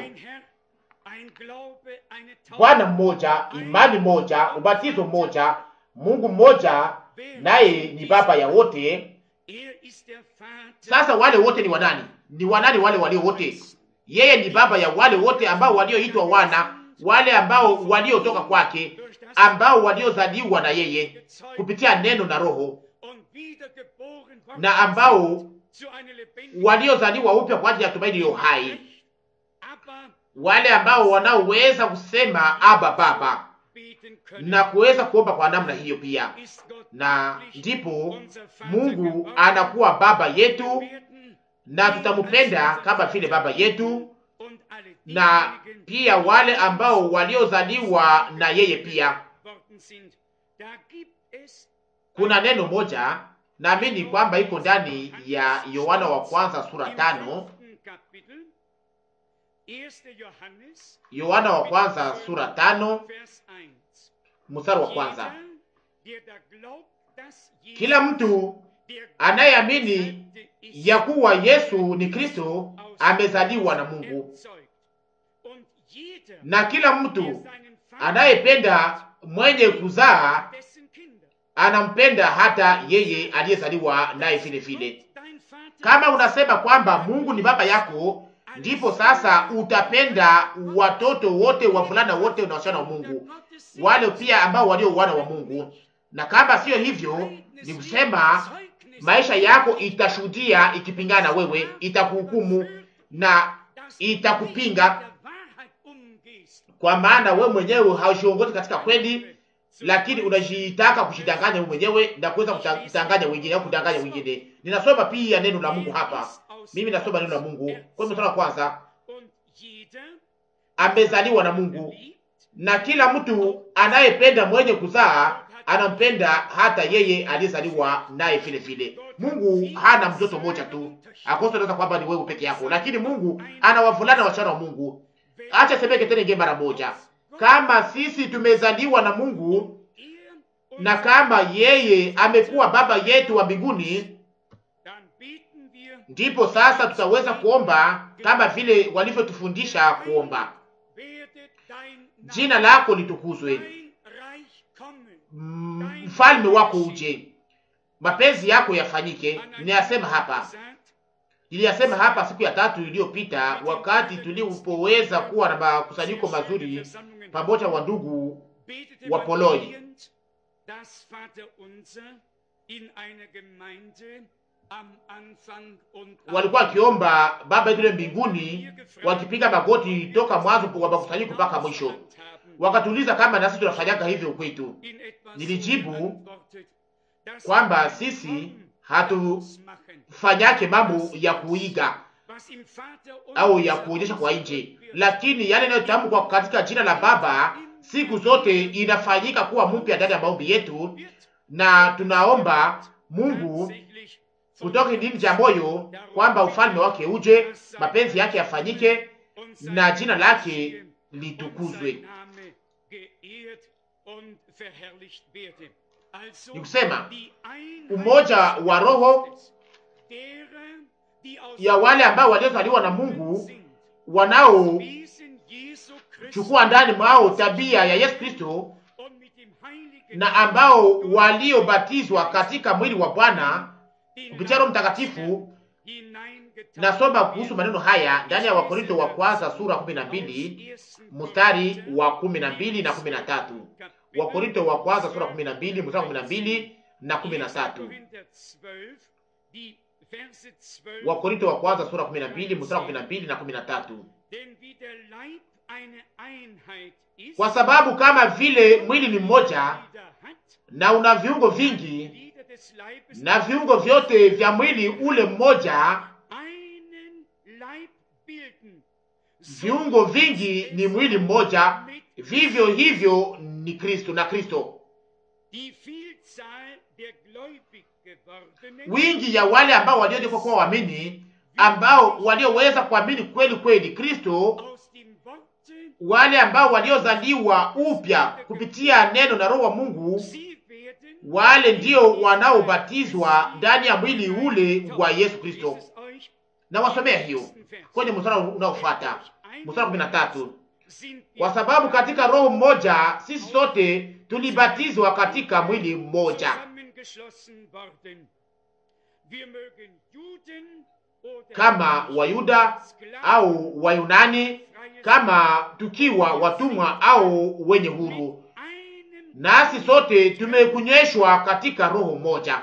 Bwana mmoja, imani moja, ubatizo mmoja, Mungu mmoja, naye ni Baba ya wote. Sasa wale wote ni wanani? Ni wanani wale walio wote? Yeye ni baba ya wale wote ambao walioitwa wana, wale ambao waliotoka kwake, ambao waliozaliwa na yeye kupitia neno na roho, na ambao waliozaliwa upya kwa ajili ya tumaini iliyo hai, wale ambao wanaoweza kusema aba baba na kuweza kuomba kwa namna hiyo pia, na ndipo Mungu anakuwa baba yetu na tutamupenda kama vile baba yetu, na pia wale ambao waliozaliwa na yeye pia. Kuna neno moja naamini kwamba iko ndani ya Yohana wa kwanza sura tano, Yohana wa kwanza sura tano mstari wa kwanza kila mtu anayeamini ya kuwa Yesu ni Kristo amezaliwa na Mungu, na kila mtu anayependa mwenye kuzaa anampenda hata yeye aliyezaliwa naye vile vile. Kama unasema kwamba Mungu ni baba yako, ndipo sasa utapenda watoto wote, wavulana wote na wasichana wa Mungu, wale pia ambao walio wana wa Mungu. Na kama siyo hivyo, ni kusema maisha yako itashuhudia ikipingana wewe, itakuhukumu na itakupinga, kwa maana wewe mwenyewe haushiongozi katika kweli, lakini unajitaka kushidanganya wewe mwenyewe na kuweza kudanganya wengine au kudanganya wengine. Ninasoma pia neno la Mungu hapa, mimi nasoma neno la Mungu kwa mstari wa kwanza, amezaliwa na Mungu, na kila mtu anayependa mwenye kuzaa anampenda hata yeye aliyezaliwa naye vile vile. Mungu hana mtoto mmoja tu akosa naweza kwamba ni wewe peke yako, lakini Mungu ana wavulana wasichana wa Mungu. Acha semeke tena ingie mara moja, kama sisi tumezaliwa na Mungu na kama yeye amekuwa baba yetu wa mbinguni, ndipo sasa tutaweza kuomba kama vile walivyotufundisha kuomba: jina lako litukuzwe, mfalme wako uje, mapenzi yako yafanyike. Ninayasema hapa, niliyasema hapa siku ya tatu iliyopita, wakati tulipoweza kuwa na makusanyiko mazuri pamoja wa ndugu wa Poloi walikuwa wakiomba Baba yetu mbinguni, wakipiga magoti toka mwanzo wa makusanyiko mpaka mwisho. Wakatuuliza kama nasi tunafanyaga hivyo kwetu. Nilijibu kwamba sisi hatufanyake mambo ya kuiga au ya kuonyesha kwa nje, lakini yale yanayotamkwa katika jina la Baba siku zote inafanyika kuwa mpya ndani ya maombi yetu, na tunaomba Mungu kutoka ndani ya moyo kwamba ufalme wake uje, mapenzi yake yafanyike na jina lake litukuzwe. Ni kusema umoja wa roho ya wale ambao waliozaliwa na Mungu wanaochukua ndani mwao tabia ya Yesu Kristo na ambao waliobatizwa katika mwili wa Bwana kupitia Roho Mtakatifu. Nasoma kuhusu maneno haya ndani ya Wakorinto wa kwanza sura kumi na mbili mstari wa kumi na mbili na kumi na tatu. Wakorinto wa kwanza sura kumi na mbili mstari wa kumi na mbili na kumi na tatu. Wakorinto wa kwanza sura kumi na mbili mstari wa kumi na mbili na kumi na tatu. eine Einheit ist, kwa sababu kama vile mwili ni mmoja Glieder hat, na una viungo vingi, Glieder des Leibes na viungo vyote vya mwili ule mmoja, einen Leib bilden. viungo vingi ni mwili mmoja, vivyo hivyo ni Kristo na Kristo. Die Vielzahl der gläubig gewordenen Wingi ya wale ambao waliogeuka kuwa waamini, ambao walioweza kuamini kweli kweli Kristo, aus dem Worte, wale ambao waliozaliwa upya kupitia neno na Roho wa Mungu, sie werden wale ndio wanaobatizwa ndani ya mwili ule wa Yesu Kristo. Ist es euch Na wasomea hiyo kwenye mstari unaofuata, mstari wa kumi na tatu. Kwa sababu katika roho mmoja sisi sote tulibatizwa katika mwili mmoja, zusammengeschlossen worden. Wir mögen Juden oder kama Wayuda au Wayunani, kama tukiwa watumwa au wenye huru, einem nasi sote tumekunyweshwa katika roho moja.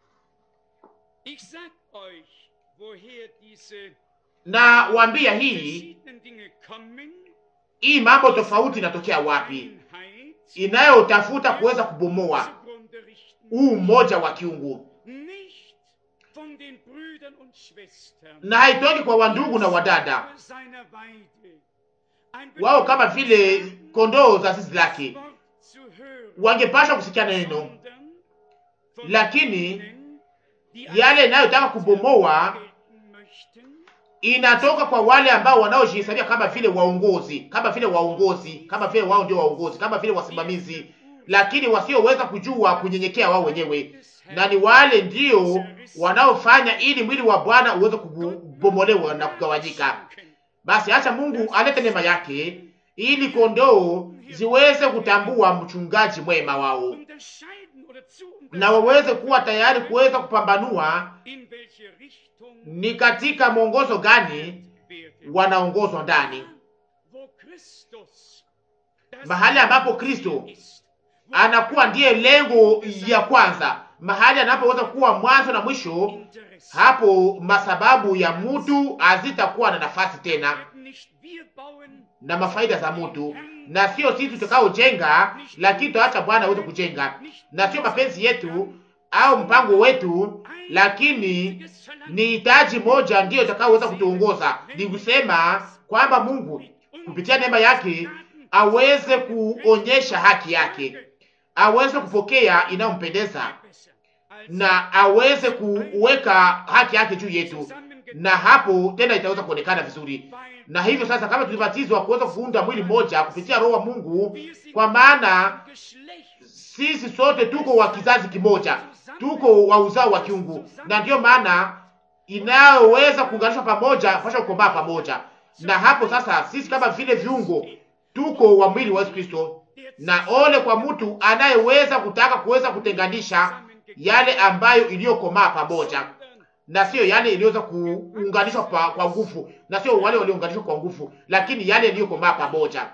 Ich sag euch, woher diese Na waambia hii verschiedenen Dinge kommen. hii mambo tofauti inatokea wapi, Einheit inayotafuta kuweza kubomoa zugrunde richten. huu mmoja wa kiungu, Nicht von den Brüdern und Schwestern. na haitoki kwa wandugu na wadada Seiner Weide. Ein wao kama vile kondoo za zizi lake Wort zu hören, wangepasha kusikia neno, sondern von lakini denen, die yale inayotaka kubomoa gelten möchten, inatoka kwa wale ambao wanaojihesabia kama vile waongozi, kama vile waongozi, kama vile wao ndio waongozi, kama vile wasimamizi, lakini wasioweza kujua kunyenyekea wao wenyewe, na ni wale ndio wanaofanya ili mwili wa Bwana uweze kubomolewa na kugawanyika. Basi acha Mungu alete neema yake ili kondoo ziweze kutambua mchungaji mwema wao unterscheiden oder zu na waweze kuwa tayari kuweza kupambanua in welche Richtung ni katika mwongozo gani werden. wanaongozwa ndani, Wo Christus das mahali ambapo Kristo ist, anakuwa ndiye lengo ya kwanza, mahali anapoweza kuwa mwanzo na mwisho. Interesse. Hapo masababu ya mtu hazitakuwa na nafasi tena, werden nicht wir bauen, na mafaida za mtu, na sio sisi tutakaojenga, lakini tutaacha Bwana aweze kujenga, na sio mapenzi yetu au mpango wetu, lakini ni hitaji moja ndiyo itakayoweza kutuongoza, ni kusema kwamba Mungu kupitia neema yake aweze kuonyesha haki yake, aweze kupokea inayompendeza na aweze kuweka haki yake juu yetu, na hapo tena itaweza kuonekana vizuri. Na hivyo sasa, kama tulibatizwa kuweza kuunda mwili mmoja kupitia Roho wa Mungu, kwa maana sisi sote tuko wa kizazi kimoja, tuko wa uzao wa kiungu, na ndiyo maana inayoweza kuunganishwa pamoja pasha kukomaa pamoja. Na hapo sasa, sisi kama vile viungo tuko wa mwili wa Yesu Kristo, na ole kwa mtu anayeweza kutaka kuweza kutenganisha yale ambayo iliyokomaa pamoja na sio yale iliyoweza kuunganishwa pa, kwa nguvu, na sio wale waliounganishwa kwa nguvu, lakini yale iliyokomaa pamoja.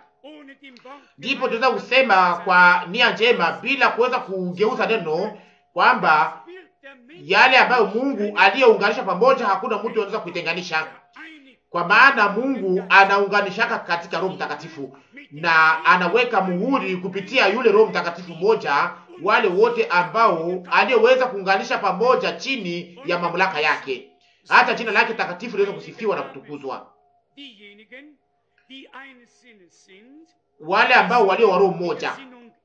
Ndipo tunaweza kusema kwa nia njema, bila kuweza kugeuza neno, kwamba yale ambayo Mungu aliyounganisha pamoja, hakuna mtu anaweza kuitenganisha, kwa maana Mungu anaunganishaka katika Roho Mtakatifu na anaweka muhuri kupitia yule Roho Mtakatifu mmoja wale wote ambao aliyeweza kuunganisha pamoja chini ya mamlaka yake, hata jina lake takatifu liweze kusifiwa na kutukuzwa. Wale ambao walio wa roho mmoja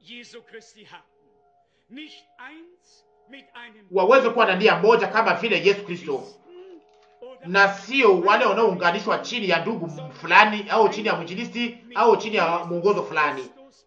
waweze kuwa na nia moja kama vile Yesu Kristo, na sio wale wanaounganishwa chini ya ndugu fulani au chini ya mwinjilisti au chini ya mwongozo fulani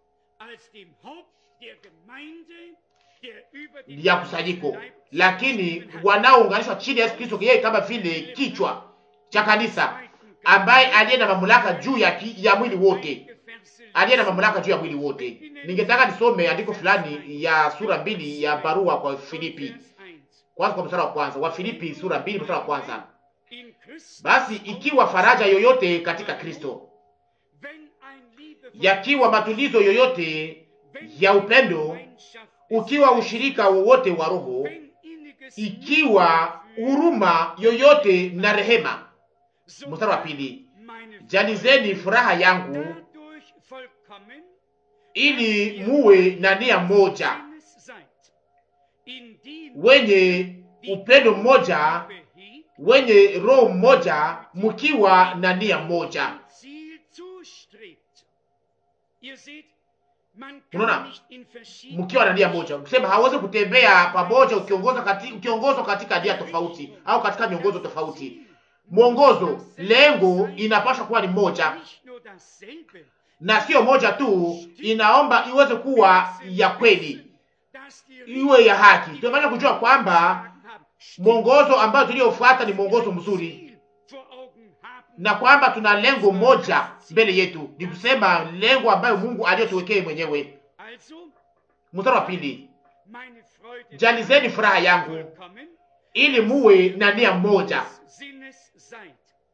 ya kusanyiko, lakini wanaounganishwa chini ya Yesu Kristo, yeye kama vile kichwa cha kanisa, ambaye aliye na mamlaka juu ya, ki, ya mwili wote, aliye na mamlaka juu ya mwili wote. Ningetaka nisome andiko fulani ya sura mbili ya barua kwa Filipi, kwanza kwa mstari wa kwanza wa Filipi sura mbili mstari wa kwanza basi ikiwa faraja yoyote katika Kristo, yakiwa matulizo yoyote ya upendo ukiwa ushirika wowote wa Roho, ikiwa huruma yoyote na rehema. Mstari wa pili, jalizeni furaha yangu vollkommen, ili muwe na nia moja, eines seid, indem wenye upendo mmoja, behebt, wenye roho mmoja, mkiwa na nia moja. zum Ziel zustrebt. Ihr seht, man Unaona? kann nicht in verschiedenen mkiwa na nia moja, kusema hawezi kutembea pamoja ukiongozwa kati, ukiongozwa katika nia tofauti au katika miongozo tofauti. Mwongozo, lengo inapaswa kuwa ni moja, Nicht nur dasselbe, na sio moja tu, inaomba iweze kuwa ya kweli, dass die iwe ya haki. Tunapaswa kujua kwamba haben, mwongozo ambayo tuliofuata ni mwongozo mzuri, Ziel vor Augen haben, na kwamba tuna lengo moja mbele yetu, ni kusema lengo ambayo Mungu aliyotuwekea mwenyewe. also Mstari wa pili, meine Freude jalizeni furaha yangu vollkommen, ili muwe na nia moja des Sinnes seid,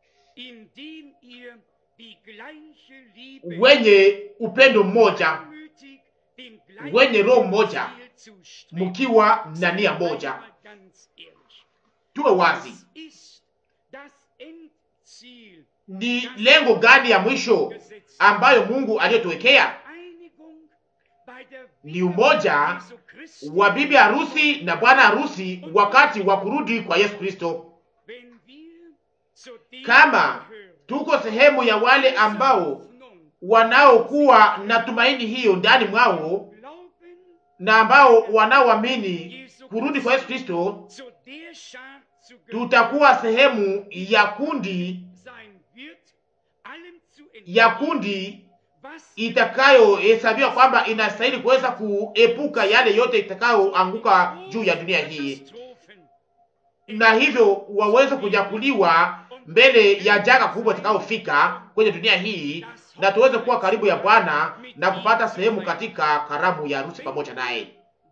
indem ihr die gleiche Liebe wenye upendo mmoja, demütig dem gleichen wenye roho moja, Ziel zustrebt. mkiwa na nia moja. Einmal ganz ehrlich, Tuwe wazi, was ist das Endziel ni lengo gani ya mwisho gesetzt? ambayo Mungu aliyotuwekea? Einigung bei der Ni umoja Jesu Christi, wa bibi harusi na bwana harusi wakati wa kurudi kwa Yesu Kristo. wenn wir zu denen Kama gehören, tuko sehemu ya wale ambao Hoffnung wanaokuwa na tumaini hiyo ndani mwao glauben, na ambao wanaoamini kurudi kwa Yesu Kristo, zu der Schar zu gehören tutakuwa sehemu ya kundi sein wird, allem zu ya entgehen, kundi was itakayohesabiwa kwamba inastahili kuweza kuepuka yale yote itakayoanguka juu ya dunia hii, Katastrophen na hivyo waweze kunyakuliwa mbele ya janga kubwa itakayofika kwenye dunia hii, na tuweze kuwa karibu ya Bwana na kupata sehemu katika karamu ya harusi pamoja naye.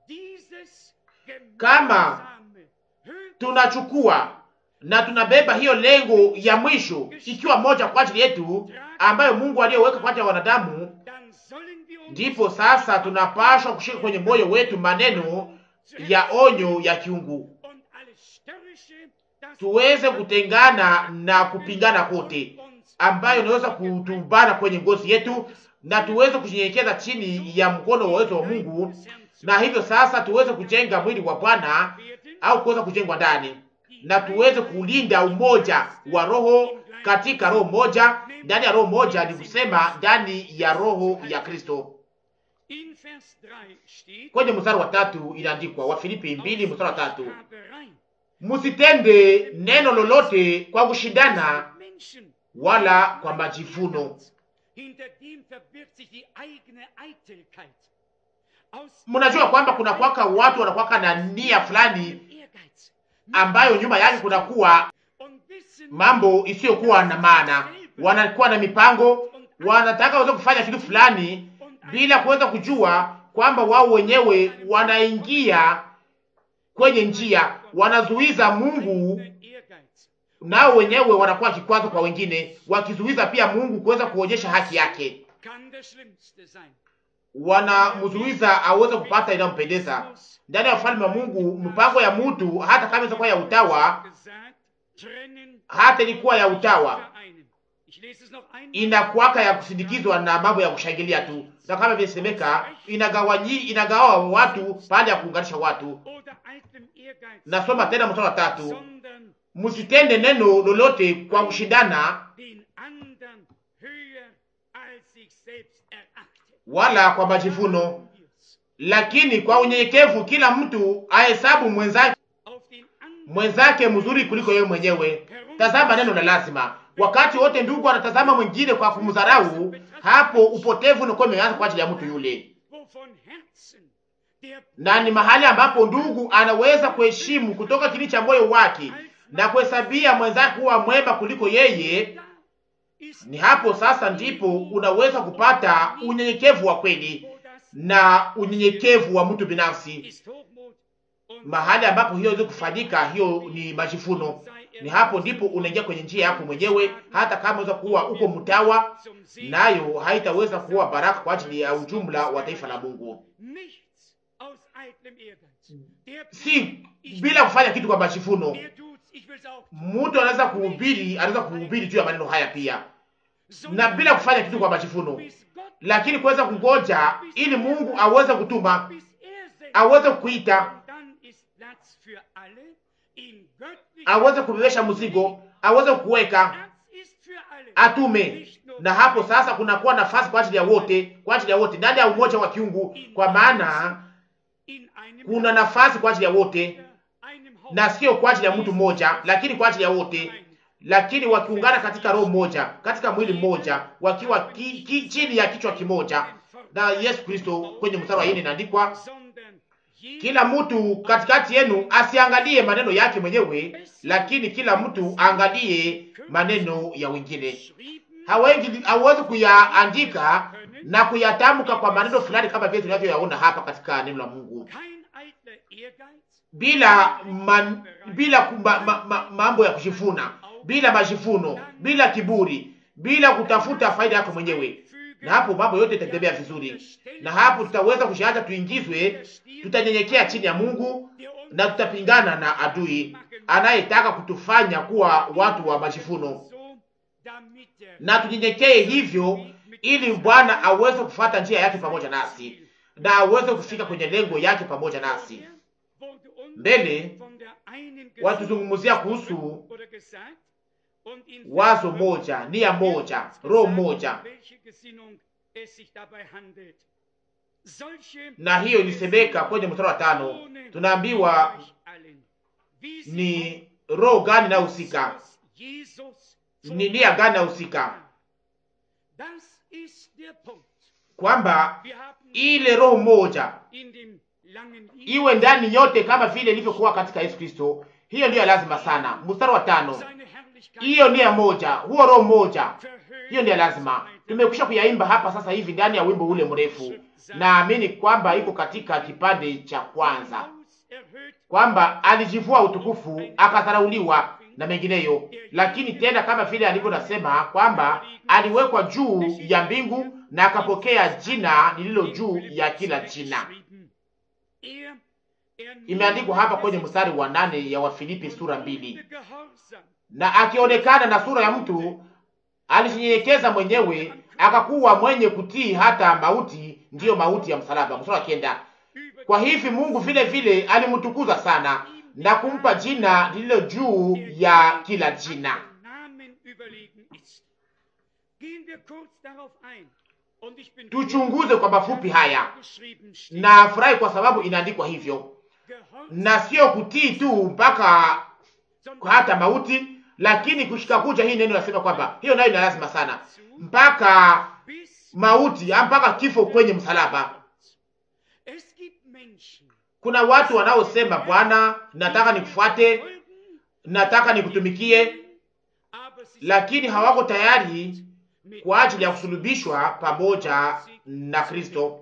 dieses Kama gemeinsame höchste Tunachukua na tunabeba hiyo lengo ya mwisho, ikiwa moja kwa ajili yetu, ambayo Mungu aliyoweka kwa ajili ya wanadamu, dann sollen wir uns ndipo sasa tunapashwa kushika kwenye moyo wetu maneno ya onyo ya kiungu, und alles Störrische, das tuweze kutengana na kupingana kote uns ambayo inaweza kutubana kwenye ngozi yetu, na tuweze kunyenyekeza chini ya mkono wa uwezo wa Mungu, na hivyo sasa tuweze kujenga mwili wa Bwana werden, au kuweza kujengwa ndani, na tuweze kulinda umoja wa roho katika roho moja, ndani ya roho moja, ni kusema ndani ya roho ya Kristo. in Vers 3 steht, Kwenye mstari wa tatu inaandikwa, Wafilipi mbili mstari wa tatu Haberei, msitende neno lolote kwa kushindana Menschen, wala kwa majivuno. hinter dem verbirgt sich die eigene Eitelkeit. Aus Mnajua kwamba kuna kwaka watu wanakwaka na nia fulani Ehrgeiz ambayo nyuma yake kunakuwa und wissen, mambo isiyokuwa na maana, wanakuwa na mipango, wanataka waweze kufanya kitu fulani bila kuweza kujua kwamba wao wenyewe wanaingia kwenye njia, wanazuiza Mungu, Ehrgeiz. nao wenyewe wanakuwa kikwazo kwa wengine, wakizuiza pia Mungu kuweza kuonyesha haki yake, kann das Schlimmste sein. wanamzuiza aweze kupata inayompendeza ndani ya ufalme wa Mungu. Mpango ya mtu hata kama ilikuwa ya utawa, Gesagt, trennen hata ilikuwa ya utawa, vereinen. Ich lese es noch einmal. inakuwaka ya kusindikizwa na mambo ya kushangilia tu, na kama visemeka, inagawanyi inagawa watu pale ya kuunganisha watu. Oder eitlem Ehrgeiz. Nasoma tena mstari wa tatu, Sondern msitende neno lolote kwa kushindana den anderen höher als sich selbst erachtet. wala kwa majivuno, lakini kwa unyenyekevu kila mtu ahesabu mwenzake Auf den anderen mwenzake mzuri kuliko yeye mwenyewe. Tazama neno la lazima. Wakati wote ndugu anatazama mwingine kwa kumdharau, hapo upotevu unakuwa umeanza kwa ajili ya mtu yule, wovon Herzen der na ni mahali ambapo ndugu anaweza kuheshimu kutoka kili cha moyo wake na kuhesabia mwenzake kuwa mwema kuliko yeye. da ist Ni hapo sasa ndipo unaweza kupata unyenyekevu wa kweli wo das na unyenyekevu wa mtu binafsi. ist Hochmut und Mahali ambapo hiyo iweze kufanyika, hiyo ni majivuno. Ni hapo ndipo unaingia kwenye njia yako mwenyewe, hata kama unaweza kuwa uko mtawa, zum Segen nayo haitaweza kuwa baraka kwa ajili ya ujumla wa taifa la Mungu, nichts aus eitlem Ehrgeiz. Der si bila kufanya kitu kwa majivuno. der tut's, ich will's auch. Mtu anaweza kuhubiri, anaweza kuhubiri juu ya maneno haya pia, na bila kufanya kitu kwa majivuno, lakini kuweza kungoja ili Mungu aweze kutuma, aweze kuita, aweze kubebesha mzigo, aweze kuweka, atume. Na hapo sasa kunakuwa nafasi kwa ajili ya wote, kwa ajili ya wote ndani ya umoja wa kiungu, kwa maana kuna nafasi kwa ajili ya wote na sio kwa ajili ya mtu mmoja, lakini kwa ajili ya wote, lakini wakiungana katika roho moja, katika mwili mmoja, wakiwa ki, ki, chini ya kichwa kimoja na Yesu Kristo. Kwenye mstari wa nne inaandikwa, kila mtu katikati yenu asiangalie maneno yake mwenyewe, lakini kila mtu aangalie maneno ya wengine. Hawezi hawezi kuyaandika na kuyatamka kwa maneno fulani kama vile tunavyoyaona hapa katika neno la Mungu bila man, bila kumba, ma, ma, mambo ya kushifuna, bila majifuno, bila kiburi, bila kutafuta faida yako mwenyewe, na hapo mambo yote itatembea vizuri, na hapo tutaweza kushaacha tuingizwe, tutanyenyekea chini ya Mungu na tutapingana na adui anayetaka kutufanya kuwa watu wa majifuno, na tunyenyekee hivyo, ili Bwana aweze kufuata njia yake pamoja nasi na aweze kufika kwenye lengo yake pamoja nasi. Mbele watuzungumzia kuhusu wazo moja, nia moja, roho moja, na hiyo ilisemeka kwenye mstari wa tano. Tunaambiwa ni roho gani inayohusika, ni nia gani inayohusika, kwamba ile roho moja iwe ndani yote kama vile ilivyokuwa katika Yesu Kristo. Hiyo ndiyo lazima sana. Mstari wa tano, hiyo nia moja, huo roho moja, hiyo ndiyo lazima. Tumekwisha kuyaimba hapa sasa hivi ndani ya wimbo ule mrefu. Naamini kwamba iko katika kipande cha kwanza, kwamba alijivua utukufu akadharauliwa na mengineyo, lakini tena kama vile alivyo nasema kwamba aliwekwa juu ya mbingu na akapokea jina lililo juu ya kila jina. Imeandikwa hapa kwenye mstari wa nane ya Wafilipi sura mbili, na akionekana na sura ya mtu alijinyenyekeza mwenyewe akakuwa mwenye kutii hata mauti, ndiyo mauti ya msalaba. Mstari wa kenda, kwa hivi Mungu vile vile alimtukuza sana na kumpa jina lililo juu ya kila jina. Tuchunguze kwa mafupi haya, na furahi kwa sababu inaandikwa hivyo, na sio kutii tu mpaka hata mauti, lakini kushika kuja. Hii neno nasema kwamba hiyo nayo ina lazima sana, mpaka mauti, mpaka kifo kwenye msalaba. Kuna watu wanaosema Bwana, nataka nikufuate, nataka nikutumikie, lakini hawako tayari kwa ajili ya kusulubishwa pamoja na Kristo.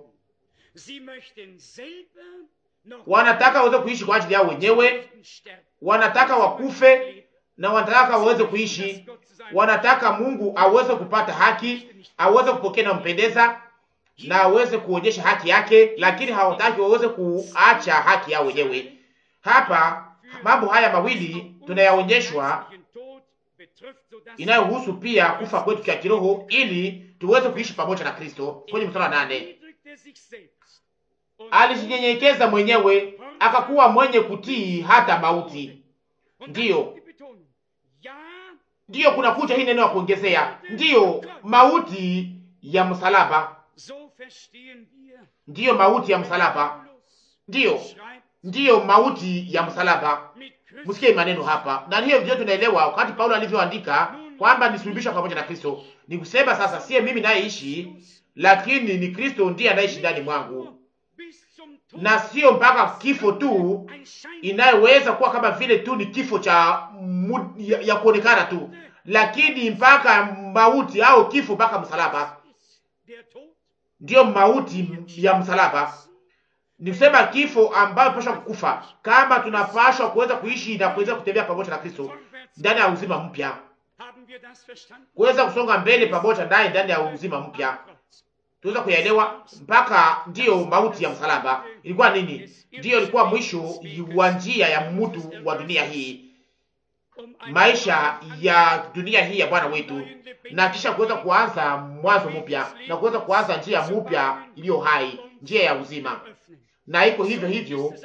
Wanataka waweze kuishi kwa ajili yao wenyewe, wanataka wakufe na wanataka waweze kuishi, wanataka Mungu aweze kupata haki, aweze kupokea na mpendeza na aweze kuonyesha haki yake, lakini hawataki waweze kuacha haki yao wenyewe. Hapa mambo haya mawili tunayaonyeshwa inayohusu pia kufa kwetu kwa kiroho ili tuweze kuishi pamoja na Kristo. Kwenye mstari wa nane, alijinyenyekeza mwenyewe akakuwa mwenye kutii hata mauti. Ndiyo, ndiyo, kuna kuja hii neno ya kuongezea, ndiyo mauti ya msalaba, ndiyo mauti ya msalaba, ndiyo, ndiyo mauti ya msalaba. Msikie maneno hapa, na hiyo ndio tunaelewa wakati Paulo alivyoandika kwamba nisulubishwa pamoja na Kristo. Ni kusema sasa, siye mimi nayeishi, lakini ni Kristo ndiye anaishi ndani mwangu, na sio mpaka kifo tu inayoweza kuwa kama vile tu ni kifo cha ya, ya kuonekana tu, lakini mpaka mauti au kifo mpaka msalaba, ndiyo mauti ya msalaba ni kusema kifo ambayo tunapaswa kukufa kama tunapaswa kuweza kuishi na kuweza kutembea pamoja na Kristo ndani ya uzima mpya, kuweza kusonga mbele pamoja naye ndani ya uzima mpya. Tuweza kuyaelewa mpaka ndiyo mauti ya msalaba ilikuwa nini? Ndiyo ilikuwa mwisho wa njia ya mtu wa dunia hii, maisha ya dunia hii ya Bwana wetu, na kisha kuweza kuanza mwanzo mpya na kuweza kuanza njia mpya iliyo hai, njia ya uzima. Na iko hivyo hivyo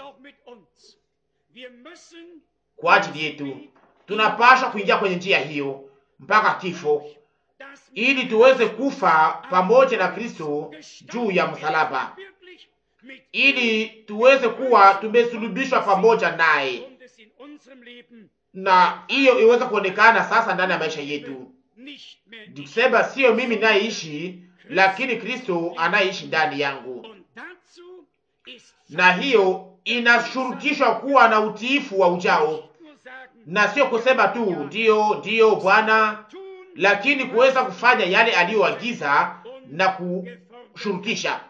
kwa ajili yetu, tunapaswa kuingia kwenye njia hiyo mpaka kifo, ili tuweze kufa pamoja na Kristo juu ya msalaba, ili tuweze kuwa tumesulubishwa pamoja naye, na hiyo iweze kuonekana sasa ndani ya maisha yetu. Nikusema sio mimi nayeishi, lakini Kristo anayeishi ndani yangu, na hiyo inashurutishwa kuwa na utiifu wa ujao, na sio kusema tu ndiyo ndiyo Bwana, lakini kuweza kufanya yale aliyoagiza na kushurutisha.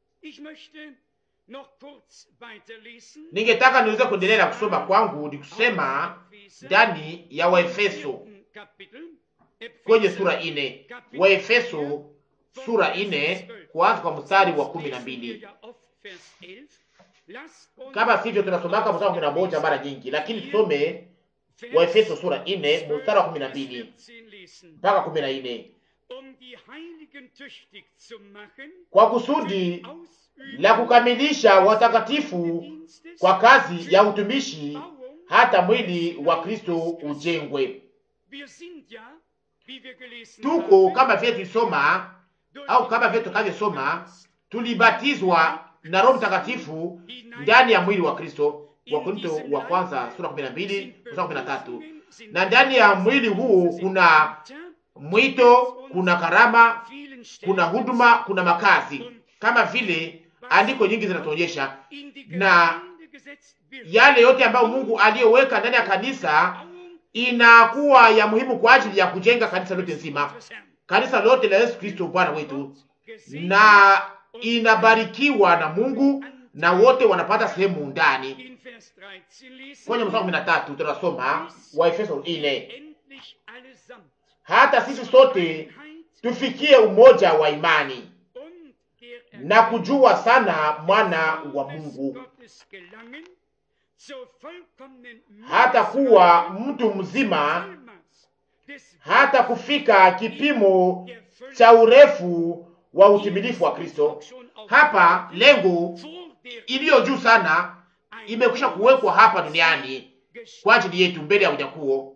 Ningetaka niweze kuendelea na kusoma kwangu, ni kusema ndani ya Waefeso kwenye sura ine, Waefeso sura ine kuanza kwa mstari wa kumi na mbili. Kama sivyo tunasomaka mstari wa kumi na moja mara nyingi, lakini tusome Waefeso sura ine mstari wa kumi na mbili mpaka kumi na nne kwa kusudi la kukamilisha watakatifu kwa kazi ya utumishi, hata mwili wa Kristo ujengwe. Tuko kama vile tulisoma au kama vile tukavyosoma, tulibatizwa na Roho Mtakatifu ndani ya mwili wa Kristo, Wakorintho wa kwanza sura 12 mstari 13. Na ndani ya mwili huu kuna mwito, kuna karama, kuna huduma, kuna makazi, kama vile andiko nyingi zinatuonyesha, na yale yote ambayo Mungu aliyoweka ndani ya kanisa inakuwa ya muhimu kwa ajili ya kujenga kanisa lote nzima, kanisa lote la Yesu Kristo Bwana wetu, na inabarikiwa na Mungu na wote wanapata sehemu ndani. Kwenye mstari kumi na tatu tunasoma Waefeso ine, hata sisi sote tufikie umoja wa imani na kujua sana mwana wa Mungu, hata kuwa mtu mzima, hata kufika kipimo cha urefu wa utimilifu wa Kristo. Hapa lengo iliyo juu sana imekwisha kuwekwa hapa duniani kwa ajili yetu mbele ya unyakuo.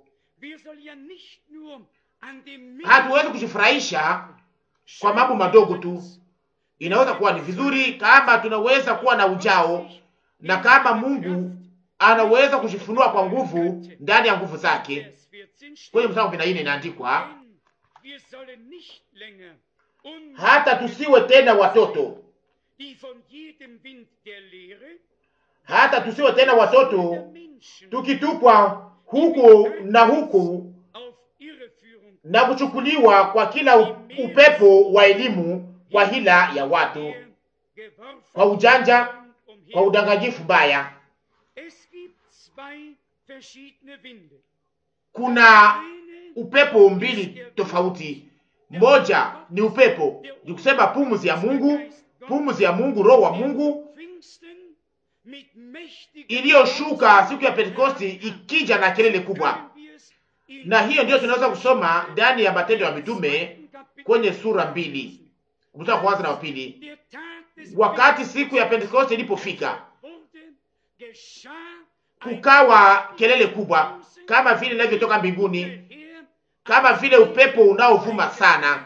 Hatuwezi kujifurahisha kwa mambo madogo tu. Inaweza kuwa ni vizuri kama tunaweza kuwa na ujao na kama Mungu anaweza kujifunua kwa nguvu ndani ya nguvu zake. Kwenye mstari kumi na nne inaandikwa hata tusiwe tena watoto, hata tusiwe tena watoto tukitupwa huku na huku na kuchukuliwa kwa kila upepo wa elimu, kwa hila ya watu, kwa ujanja, kwa udanganyifu mbaya. Kuna upepo mbili tofauti. Moja ni upepo, ni kusema pumzi ya Mungu, pumzi ya Mungu, roho wa Mungu iliyoshuka siku ya Pentekosti ikija na kelele kubwa, na hiyo ndiyo tunaweza kusoma ndani ya Matendo ya Mitume kwenye sura mbili mstari wa kwanza na wa pili. Wakati siku ya Pentekosti ilipofika, kukawa kelele kubwa kama vile inavyotoka mbinguni, kama vile upepo unaovuma sana.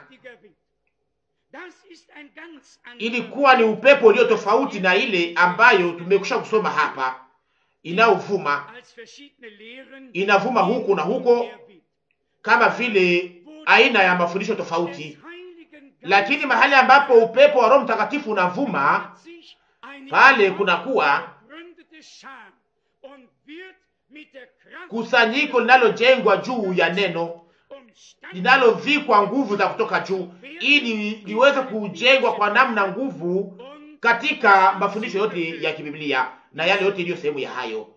Ilikuwa ni upepo ulio tofauti na ile ambayo tumekusha kusoma hapa, inaovuma inavuma huku na huko, kama vile aina ya mafundisho tofauti. Lakini mahali ambapo upepo wa Roho Mtakatifu unavuma, pale kunakuwa kusanyiko linalojengwa juu ya neno linalovikwa nguvu za kutoka juu, ili liweze kujengwa kwa namna nguvu katika mafundisho yote ya kibiblia na yale yote iliyo sehemu ya hayo.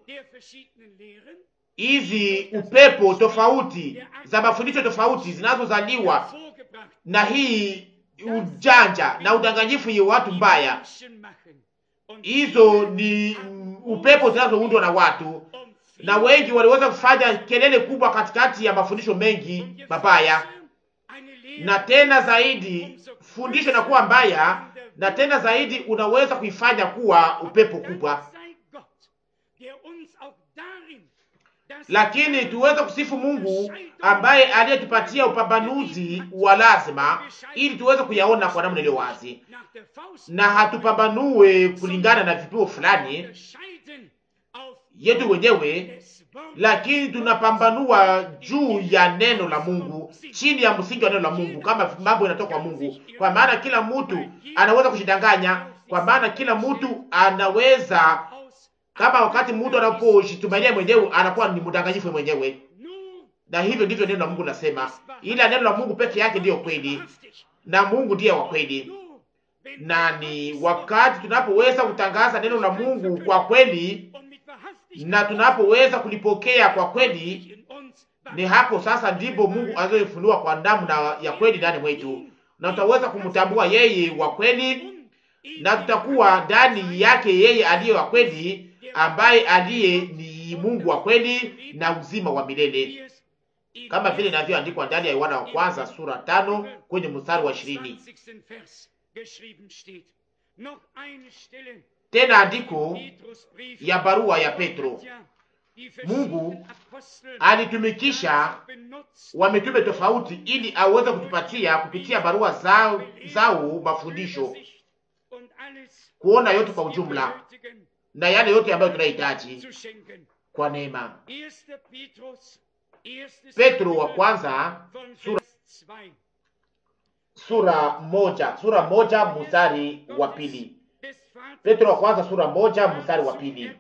Hizi upepo tofauti za mafundisho tofauti zinazozaliwa na hii ujanja na udanganyifu ya watu mbaya, hizo ni upepo zinazoundwa na watu na wengi waliweza kufanya kelele kubwa katikati ya mafundisho mengi mabaya, na tena zaidi fundisho inakuwa mbaya, na tena zaidi unaweza kuifanya kuwa upepo kubwa. Lakini tuweze kusifu Mungu ambaye aliyetupatia upambanuzi wa lazima, ili tuweze kuyaona kwa namna iliyo wazi, na hatupambanue kulingana na vipimo fulani yetu wenyewe, lakini tunapambanua juu ya neno la Mungu, chini ya msingi wa neno la Mungu, kama mambo yanatoka kwa Mungu, kwa maana kila mtu anaweza kujidanganya, kwa maana kila mtu anaweza kama wakati mtu anapojitumainia mwenyewe anakuwa ni mdanganyifu mwenyewe, na hivyo ndivyo neno la Mungu nasema, ila neno la Mungu peke yake ndiyo kweli na Mungu ndiye wa kweli. Na ni wakati tunapoweza kutangaza neno la Mungu kwa kweli na tunapoweza kulipokea kwa kweli, ni hapo sasa ndipo Mungu azoifunua kwa damu na ya kweli ndani mwetu, na tutaweza kumtambua yeye wa kweli, na tutakuwa ndani yake yeye aliye wa kweli ambaye aliye ni Mungu wa kweli na uzima wa milele, kama vile inavyoandikwa ndani ya Yohana wa kwanza sura tano kwenye mstari wa ishirini. Tena andiko ya barua ya Petro, Mungu alitumikisha wamitume tofauti ili aweze kutupatia kupitia barua zao, zao mafundisho kuona yote kwa ujumla na yale yote ambayo tunahitaji kwa neema. Petro wa kwanza sura, sura moja sura moja mstari wa pili. Petro wa kwanza sura moja mstari wa pili.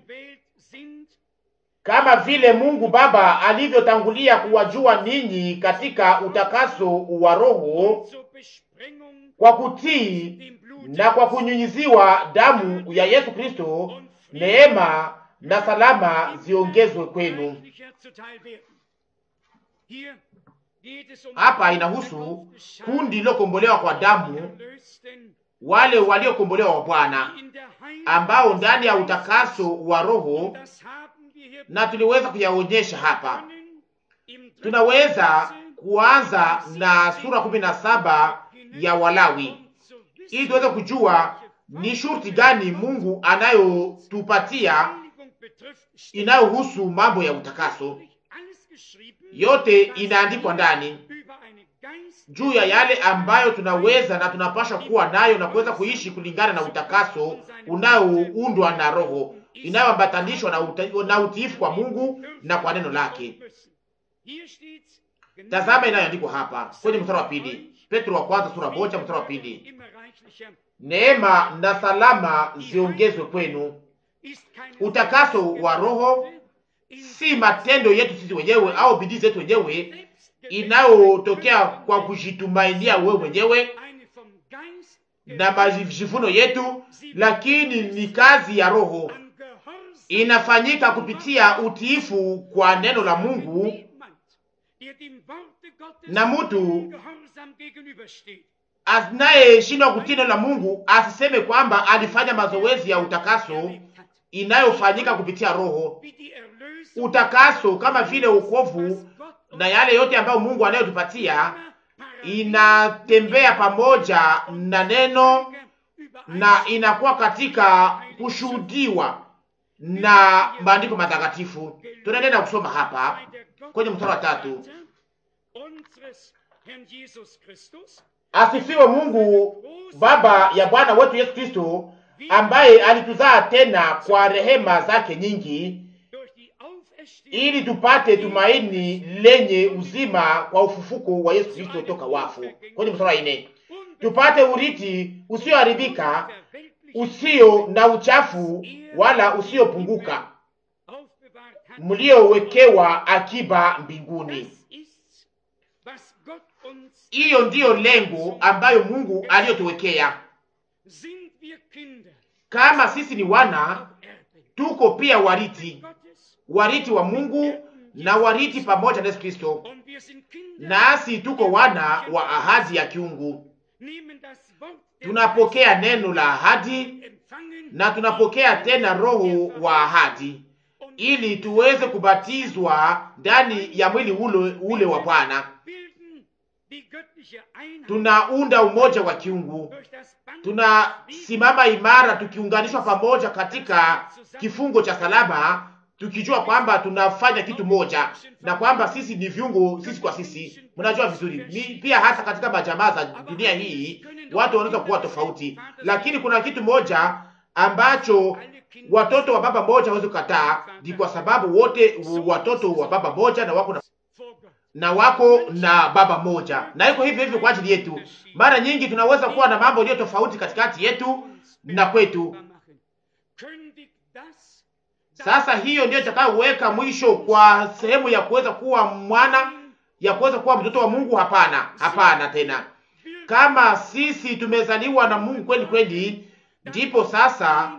Kama vile Mungu Baba alivyotangulia kuwajua ninyi katika utakaso wa Roho kwa kutii na kwa kunyunyiziwa damu ya Yesu Kristo, neema na salama ziongezwe kwenu. Hapa inahusu kundi lilokombolewa kwa damu, wale waliokombolewa wa Bwana ambao ndani ya utakaso wa Roho, na tuliweza kuyaonyesha hapa. Tunaweza kuanza na sura kumi na saba ya Walawi ili tuweze kujua ni shurti gani Mungu anayotupatia inayohusu mambo ya utakaso. Yote inaandikwa ndani juu ya yale ambayo tunaweza na tunapasha kuwa nayo na kuweza kuishi kulingana na utakaso unaoundwa na Roho, inayoambatanishwa na, uta, na utiifu kwa Mungu na kwa neno lake. Tazama inayoandikwa hapa kwenye mstari wa pili, Petro wa kwanza sura moja mstari wa pili neema na salama ziongezwe kwenu. Utakaso wa Roho si matendo yetu sisi wenyewe au bidii zetu wenyewe inayotokea kwa kujitumainia wewe mwenyewe na majivuno yetu, lakini ni kazi ya Roho inafanyika kupitia utiifu kwa neno la Mungu, na mtu anayeshindwa kutii neno la Mungu asiseme kwamba alifanya mazoezi ya utakaso inayofanyika kupitia Roho. Utakaso kama vile wokovu na yale yote ambayo Mungu anayotupatia inatembea pamoja na neno na inakuwa katika kushuhudiwa na maandiko matakatifu. Tunaendelea kusoma hapa kwenye mstari wa tatu. Asifiwe Mungu Baba ya Bwana wetu Yesu Kristo, ambaye alituzaa tena kwa rehema zake nyingi, ili tupate tumaini lenye uzima kwa ufufuko wa Yesu Kristo toka wafu. Kwenye mstari wa nne, tupate urithi usioharibika, usio na uchafu, wala usiopunguka, mliowekewa akiba mbinguni. Hiyo ndiyo lengo ambayo Mungu aliyotuwekea. Kama sisi ni wana, tuko pia wariti, wariti wa Mungu na wariti pamoja na Yesu Kristo, nasi tuko wana wa ahadi ya kiungu. Tunapokea neno la ahadi na tunapokea tena roho wa ahadi, ili tuweze kubatizwa ndani ya mwili ule, ule wa Bwana. Tunaunda umoja wa kiungu, tunasimama imara tukiunganishwa pamoja katika kifungo cha salama, tukijua kwamba tunafanya kitu moja na kwamba sisi ni viungo sisi kwa sisi. Mnajua vizuri ni, pia hata katika majamaa za dunia hii watu wanaweza kuwa tofauti, lakini kuna kitu moja ambacho watoto wa baba moja hawezi kukataa, ni kwa sababu wote watoto wa baba moja na wako na na wako na baba moja, na iko hivyo hivyo kwa ajili yetu. Mara nyingi tunaweza kuwa na mambo yaliyo tofauti katikati yetu na kwetu. Sasa hiyo ndiyo itakayoweka mwisho kwa sehemu ya kuweza kuwa mwana, ya kuweza kuwa mtoto wa Mungu? Hapana, hapana tena. Kama sisi tumezaliwa na Mungu kweli kweli, ndipo sasa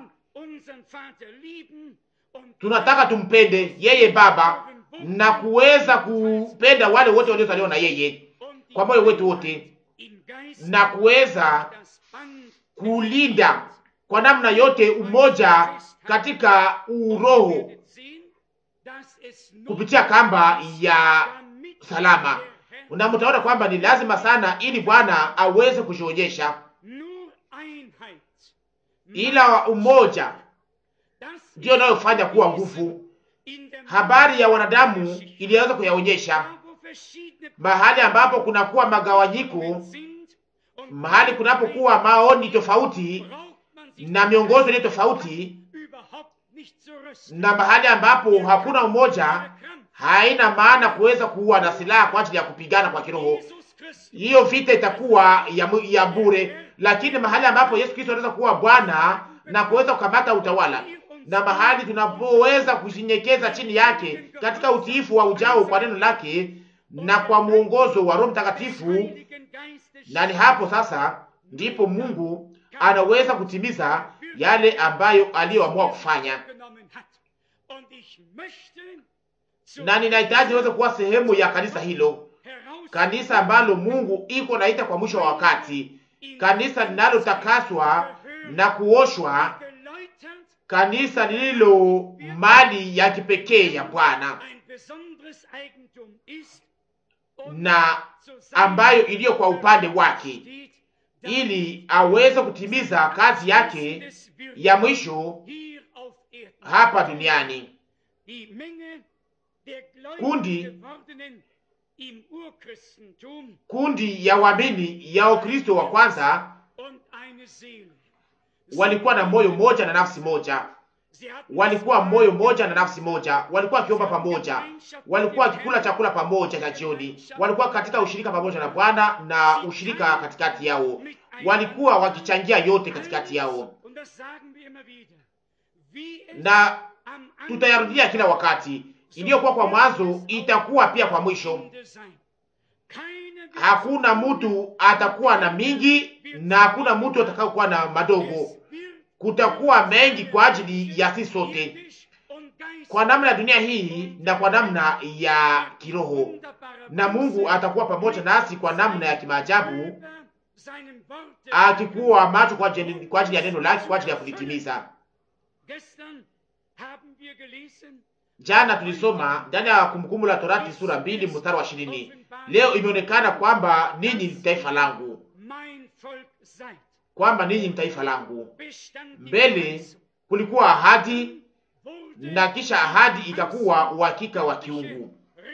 tunataka tumpende yeye Baba na kuweza kupenda wale wote waliozaliwa na yeye kwa moyo wetu wote, na kuweza kulinda kwa namna yote umoja katika uroho kupitia kamba ya salama. Na mtaona kwamba ni lazima sana, ili Bwana aweze kujionyesha, ila umoja ndiyo inayofanya kuwa nguvu. Habari ya wanadamu iliweza kuyaonyesha mahali ambapo kunakuwa magawanyiko, mahali kunapokuwa maoni tofauti na miongozo iliyo tofauti, na mahali ambapo hakuna umoja, haina maana kuweza kuwa na silaha kwa ajili ya kupigana kwa kiroho. Hiyo vita itakuwa ya, ya bure. Lakini mahali ambapo Yesu Kristo anaweza kuwa Bwana na kuweza kukamata utawala na mahali tunapoweza kushinyekeza chini yake katika utiifu wa ujao kwa neno lake na kwa mwongozo wa Roho Mtakatifu, na ni hapo sasa ndipo Mungu anaweza kutimiza yale ambayo aliyoamua kufanya, na ninahitaji weze kuwa sehemu ya kanisa hilo, kanisa ambalo Mungu iko naita kwa mwisho wa wakati, kanisa linalotakaswa na kuoshwa kanisa lililo mali ya kipekee ya Bwana na ambayo iliyo kwa upande wake, ili aweze kutimiza kazi yake ya mwisho hapa duniani. Kundi kundi ya waamini ya Ukristo wa kwanza walikuwa na moyo moja na nafsi moja, walikuwa moyo moja na nafsi moja, walikuwa wakiomba pamoja, walikuwa wakikula chakula pamoja cha jioni, walikuwa katika ushirika pamoja na Bwana na ushirika katikati yao, walikuwa wakichangia yote katikati yao, na tutayarudia kila wakati. Iliyokuwa kwa mwanzo itakuwa pia kwa mwisho. Hakuna mtu atakuwa na mingi na hakuna mtu atakayokuwa na madogo. Kutakuwa mengi kwa ajili ya sisi sote, kwa namna ya dunia hii na kwa namna ya kiroho, na Mungu atakuwa pamoja nasi kwa namna ya kimaajabu, akikuwa macho kwa ajili kwa ajili ya neno lake, kwa ajili ya kulitimiza. Jana tulisoma ndani ya Kumbukumbu la Torati sura mbili mstari wa ishirini. Leo imeonekana kwamba ninyi ni taifa langu, kwamba ninyi ni taifa langu. Mbele kulikuwa ahadi na kisha ahadi ikakuwa uhakika wa kiungu.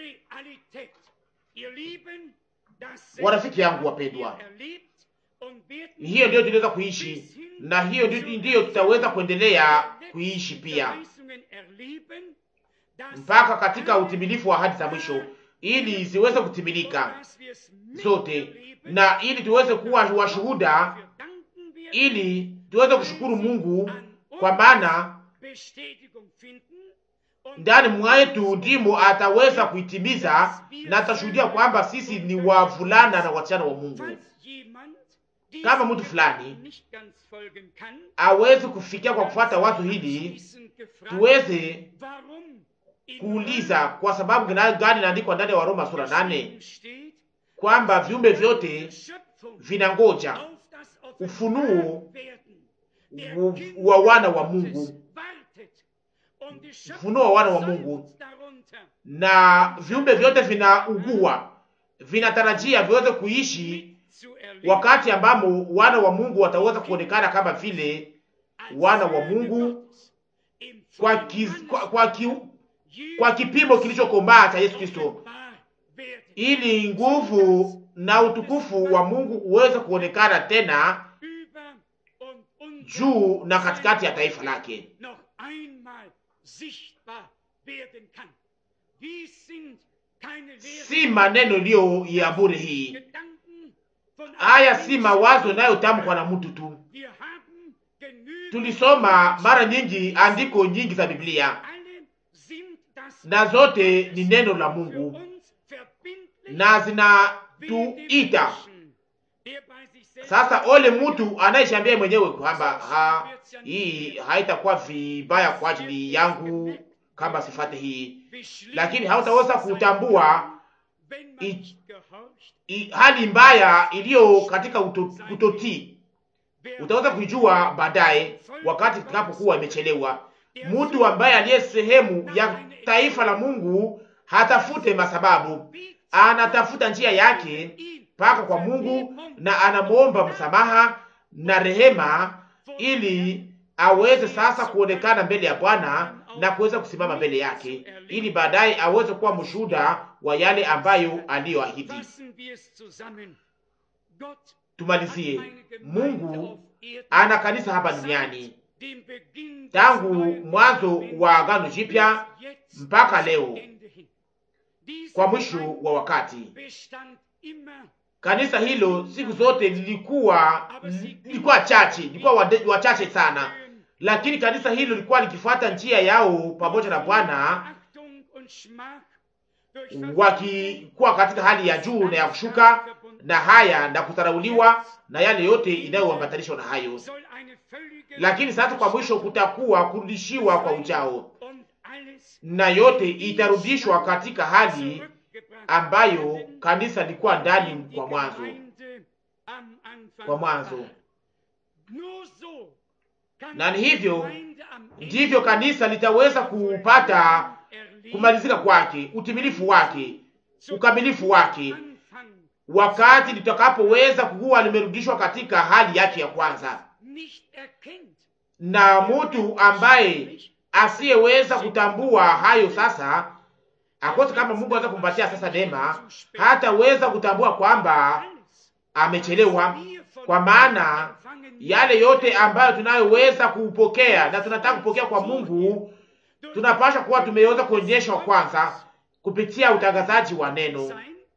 Warafiki yangu wapendwa, hiyo ndiyo tunaweza kuishi na hiyo ndiyo tutaweza kuendelea kuishi pia mpaka katika utimilifu wa ahadi za mwisho, ili ziweze kutimilika zote, na ili tuweze kuwa washuhuda, ili tuweze kushukuru Mungu, kwa maana ndani mwetu ndimo ataweza kuitimiza, na atashuhudia kwamba sisi ni wavulana na wasichana wa Mungu. Kama mtu fulani awezi kufikia kwa kufuata wazo hili, tuweze kuuliza kwa sababu gani inaandikwa ndani ya Waroma sura nane kwamba viumbe vyote vinangoja ufunuo wa wana wa Mungu, ufunuo wa wana wa Mungu, na viumbe vyote vinaugua, vinatarajia viweze kuishi wakati ambamo wana wa Mungu wataweza kuonekana kama vile wana wa Mungu kwa, kiz, kwa, kwa, ki, kwa kipimo kilichokomaa cha Yesu Kristo, ili nguvu na utukufu wa Mungu uweze kuonekana tena juu na katikati ya taifa lake. Si maneno iliyo ya bure hii. Haya si mawazo inayotamkwa na mtu tu. Tulisoma mara nyingi andiko nyingi za Biblia na zote ni neno la Mungu na zinatuita sasa. Ole mtu anayeshambia mwenyewe kwamba ha, hii haitakuwa vibaya kwa ajili yangu kama sifate hii, lakini hautaweza kutambua i, i, hali mbaya iliyo katika utotii. Utaweza kuijua baadaye wakati tunapokuwa imechelewa. Mtu ambaye aliye sehemu ya taifa la Mungu hatafute masababu, anatafuta njia yake mpaka kwa Mungu na anamwomba msamaha na rehema, ili aweze sasa kuonekana mbele ya Bwana na kuweza kusimama mbele yake, ili baadaye aweze kuwa mshuhuda wa yale ambayo aliyoahidi. Tumalizie, Mungu ana kanisa hapa duniani tangu mwanzo wa Agano Jipya mpaka leo kwa mwisho wa wakati. Kanisa hilo siku zote lilikuwa lilikuwa chache, lilikuwa wachache sana, lakini kanisa hilo lilikuwa likifuata njia yao pamoja na Bwana, wakikuwa katika hali ya juu na ya kushuka na haya na kudharauliwa na yale yote inayoambatanishwa na hayo. Lakini sasa kwa mwisho kutakuwa kurudishiwa kwa ujao, na yote itarudishwa katika hali ambayo kanisa lilikuwa ndani kwa mwanzo, kwa mwanzo. Na ni hivyo ndivyo kanisa litaweza kupata kumalizika kwake, utimilifu wake, ukamilifu wake, wakati litakapoweza kuwa limerudishwa katika hali yake ya kwanza. Na mtu ambaye asiyeweza kutambua hayo sasa akose kama Mungu anaweza kumpatia sasa neema, hataweza kutambua kwamba amechelewa, kwa maana yale yote ambayo tunayoweza kupokea na tunataka kupokea kwa Mungu tunapasha kuwa tumeweza kuonyeshwa kwanza kupitia utangazaji wa neno.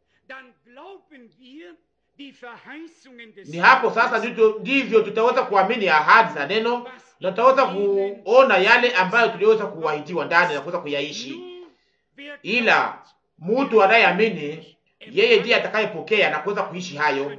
Ni hapo sasa ndivyo tutaweza kuamini ahadi za neno na tutaweza kuona yale ambayo tuliweza kuahidiwa ndani na kuweza kuyaishi. Ila mtu anayeamini yeye ndiye atakayepokea na kuweza kuishi hayo.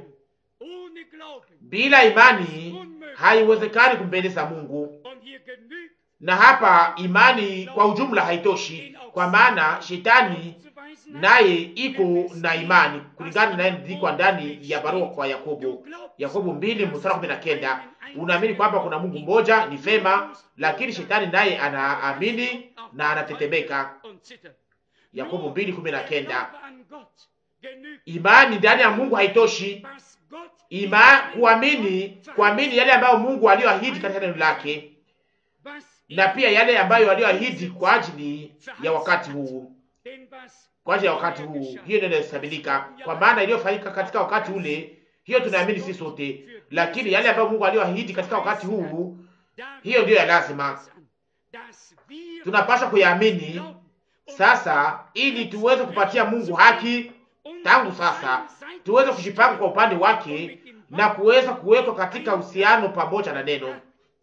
Bila imani haiwezekani kumpendeza Mungu, na hapa imani kwa ujumla haitoshi, kwa maana shetani naye iko na imani kulingana naye ndikwa ndani ya barua kwa Yakobo, Yakobo mbili mstari kumi na kenda. Unaamini kwamba kuna Mungu mmoja, ni vema, lakini shetani naye anaamini na anatetemeka. Yakobo mbili kumi na kenda. Imani ndani ya Mungu haitoshi. Ima kuamini, kuamini yale ambayo Mungu aliyoahidi katika neno lake na pia yale ambayo aliyoahidi kwa ajili ya wakati huu, kwa ajili ya wakati huu. Hiyo ndio inahesabika, kwa maana iliyofanyika katika wakati ule, hiyo tunaamini sisi sote, lakini yale ambayo Mungu aliyoahidi katika wakati huu, hiyo ndiyo ya lazima, tunapaswa kuyaamini sasa, ili tuweze kupatia Mungu haki tangu sasa, tuweze kujipanga kwa upande wake na kuweza kuwekwa katika uhusiano pamoja na neno.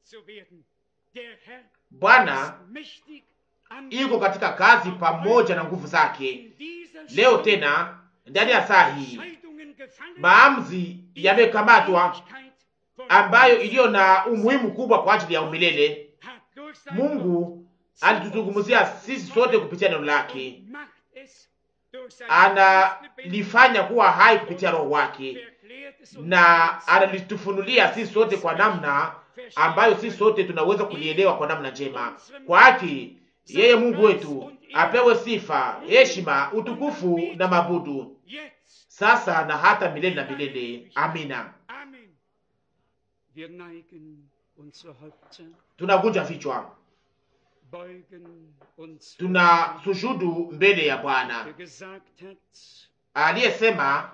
Bwana iko katika kazi pamoja na nguvu zake. Leo tena ndani ya saa hii maamuzi yamekamatwa ambayo iliyo na umuhimu kubwa kwa ajili ya umilele. Mungu alituzungumzia sisi sote kupitia neno lake, analifanya kuwa hai kupitia roho wake, na analitufunulia sisi sote kwa namna ambayo sisi sote tunaweza kulielewa kwa namna njema. Kwake Yeye Mungu wetu apewe sifa, heshima, utukufu na mabudu sasa na hata milele na milele. Amina. Tunagunja vichwa, tuna sujudu mbele ya Bwana aliyesema,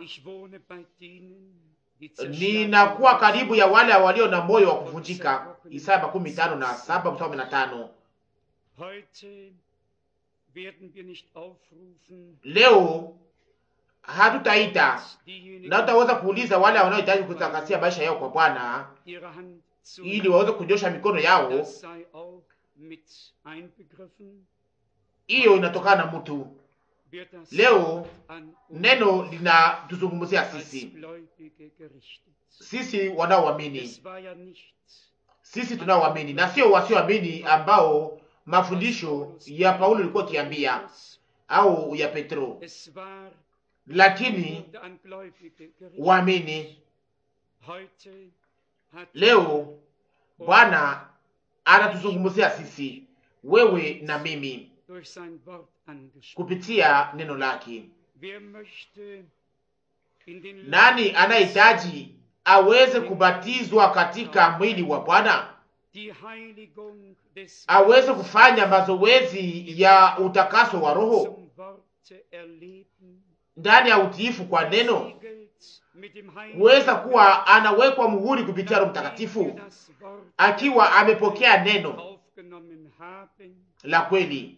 ninakuwa karibu ya wale walio na moyo wa kuvunjika. Isaya makumi tano na saba mstari kumi na tano. Leo hatutaita na tutaweza kuuliza wale wanaohitaji kutakasia maisha yao kwa Bwana ili waweze kunyosha mikono yao. Hiyo inatokana na mtu. Leo neno linatuzungumzia sisi, sisi wanaoamini, sisi tunaoamini na sio wasioamini, ambao mafundisho ya Paulo ilikuwa kiambia au ya Petro lakini waamini. Leo Bwana anatuzungumzia sisi, wewe na mimi, kupitia neno lake. Nani anayehitaji aweze kubatizwa katika mwili wa Bwana, aweze kufanya mazoezi ya utakaso wa roho ndani ya utiifu kwa neno, kuweza kuwa anawekwa muhuri kupitia Roho Mtakatifu, akiwa amepokea neno la kweli.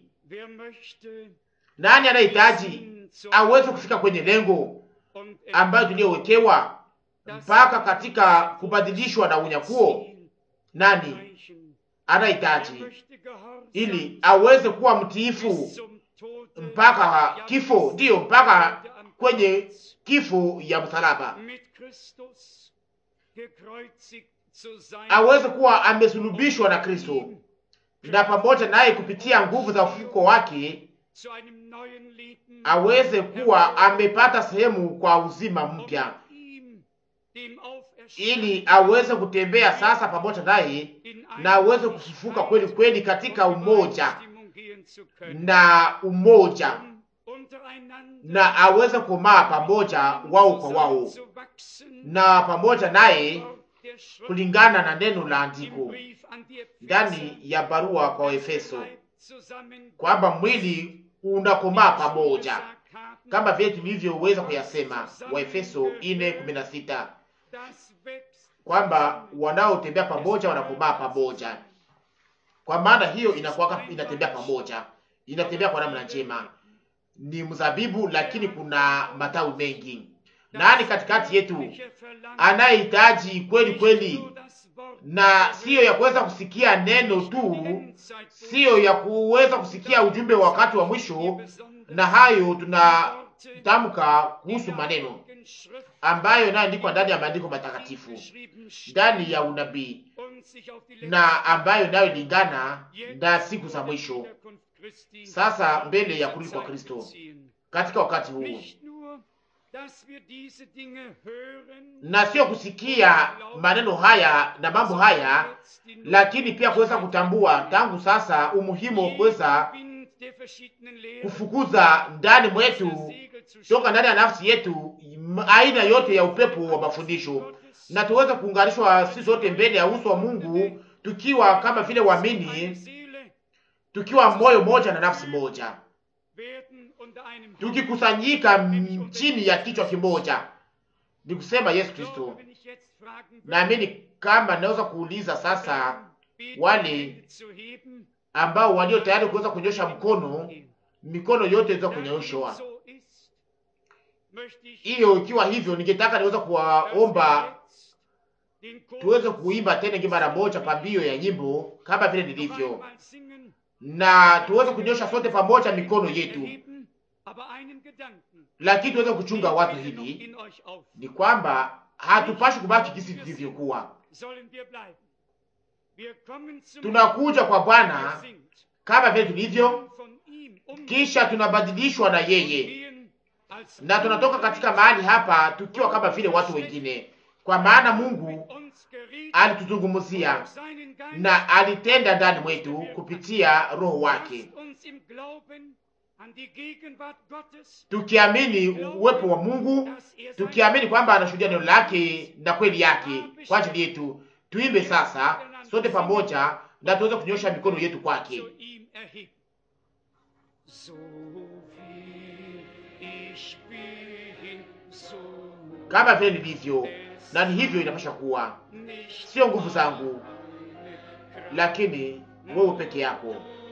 Nani anahitaji aweze kufika kwenye lengo ambayo tuliyowekewa mpaka katika kubadilishwa na unyakuo? Nani anahitaji ili aweze kuwa mtiifu mpaka kifo, ndiyo mpaka kwenye kifo ya msalaba, aweze kuwa amesulubishwa na Kristo na pamoja naye kupitia nguvu za ufufuko wake aweze kuwa amepata sehemu kwa uzima mpya, ili aweze kutembea sasa pamoja naye na aweze kufufuka kweli kweli katika umoja na umoja na aweze kumaa pamoja wao kwa wao na pamoja naye kulingana na neno la andiko ndani ya barua kwa Efeso kwamba mwili unakomaa pamoja kama vile tulivyoweza kuyasema Waefeso 4:16 kwamba wanaotembea pamoja wanakomaa pamoja. Kwa maana hiyo inakuwa inatembea pamoja, inatembea kwa namna njema. Ni mzabibu, lakini kuna matawi mengi. Nani katikati yetu anayehitaji kweli kweli, na siyo ya kuweza kusikia neno tu, siyo ya kuweza kusikia ujumbe wa wakati wa mwisho, na hayo tunatamka kuhusu maneno ambayo inayoandikwa ndani ya maandiko matakatifu, ndani ya unabii na ambayo inayolingana na siku za mwisho, sasa mbele ya kurudi kwa Kristo katika wakati huu, na sio kusikia maneno haya na mambo haya, lakini pia kuweza kutambua tangu sasa umuhimu wa kuweza kufukuza ndani mwetu toka ndani ya nafsi yetu aina yote ya upepo wa mafundisho, na tuweze kuunganishwa sisi zote mbele ya uso wa Mungu tukiwa kama vile waamini, tukiwa moyo moja na nafsi moja, tukikusanyika chini ya kichwa kimoja, ni kusema Yesu Kristo. Naamini kama naweza kuuliza sasa wale ambao walio tayari kuweza kunyosha mkono, mikono yote iweza kunyoshwa hiyo ikiwa hivyo, ningetaka niweza kuwaomba tuweze kuimba tena ngi mara moja pambio ya nyimbo kama vile nilivyo, na tuweze kunyosha sote pamoja mikono yetu, lakini tuweze kuchunga watu hili ni kwamba hatupashi kubaki jinsi tulivyokuwa. Tunakuja kwa Bwana kama vile tulivyo, kisha tunabadilishwa na yeye na tunatoka katika mahali hapa tukiwa kama vile watu wengine, kwa maana Mungu alituzungumzia na alitenda ndani mwetu kupitia Roho wake, tukiamini uwepo wa Mungu, tukiamini kwamba anashuhudia neno lake na kweli yake kwa ajili yetu. Tuimbe sasa sote pamoja na tuweze kunyosha mikono yetu kwake. Kama vile nilivyo na ni hivyo inapasha kuwa, sio nguvu zangu, lakini wewe peke yako.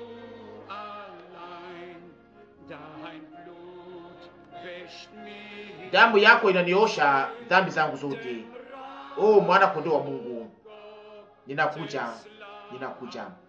Damu yako inaniosha dhambi zangu zote. Oh, mwana kondoo wa Mungu, ninakuja, ninakuja.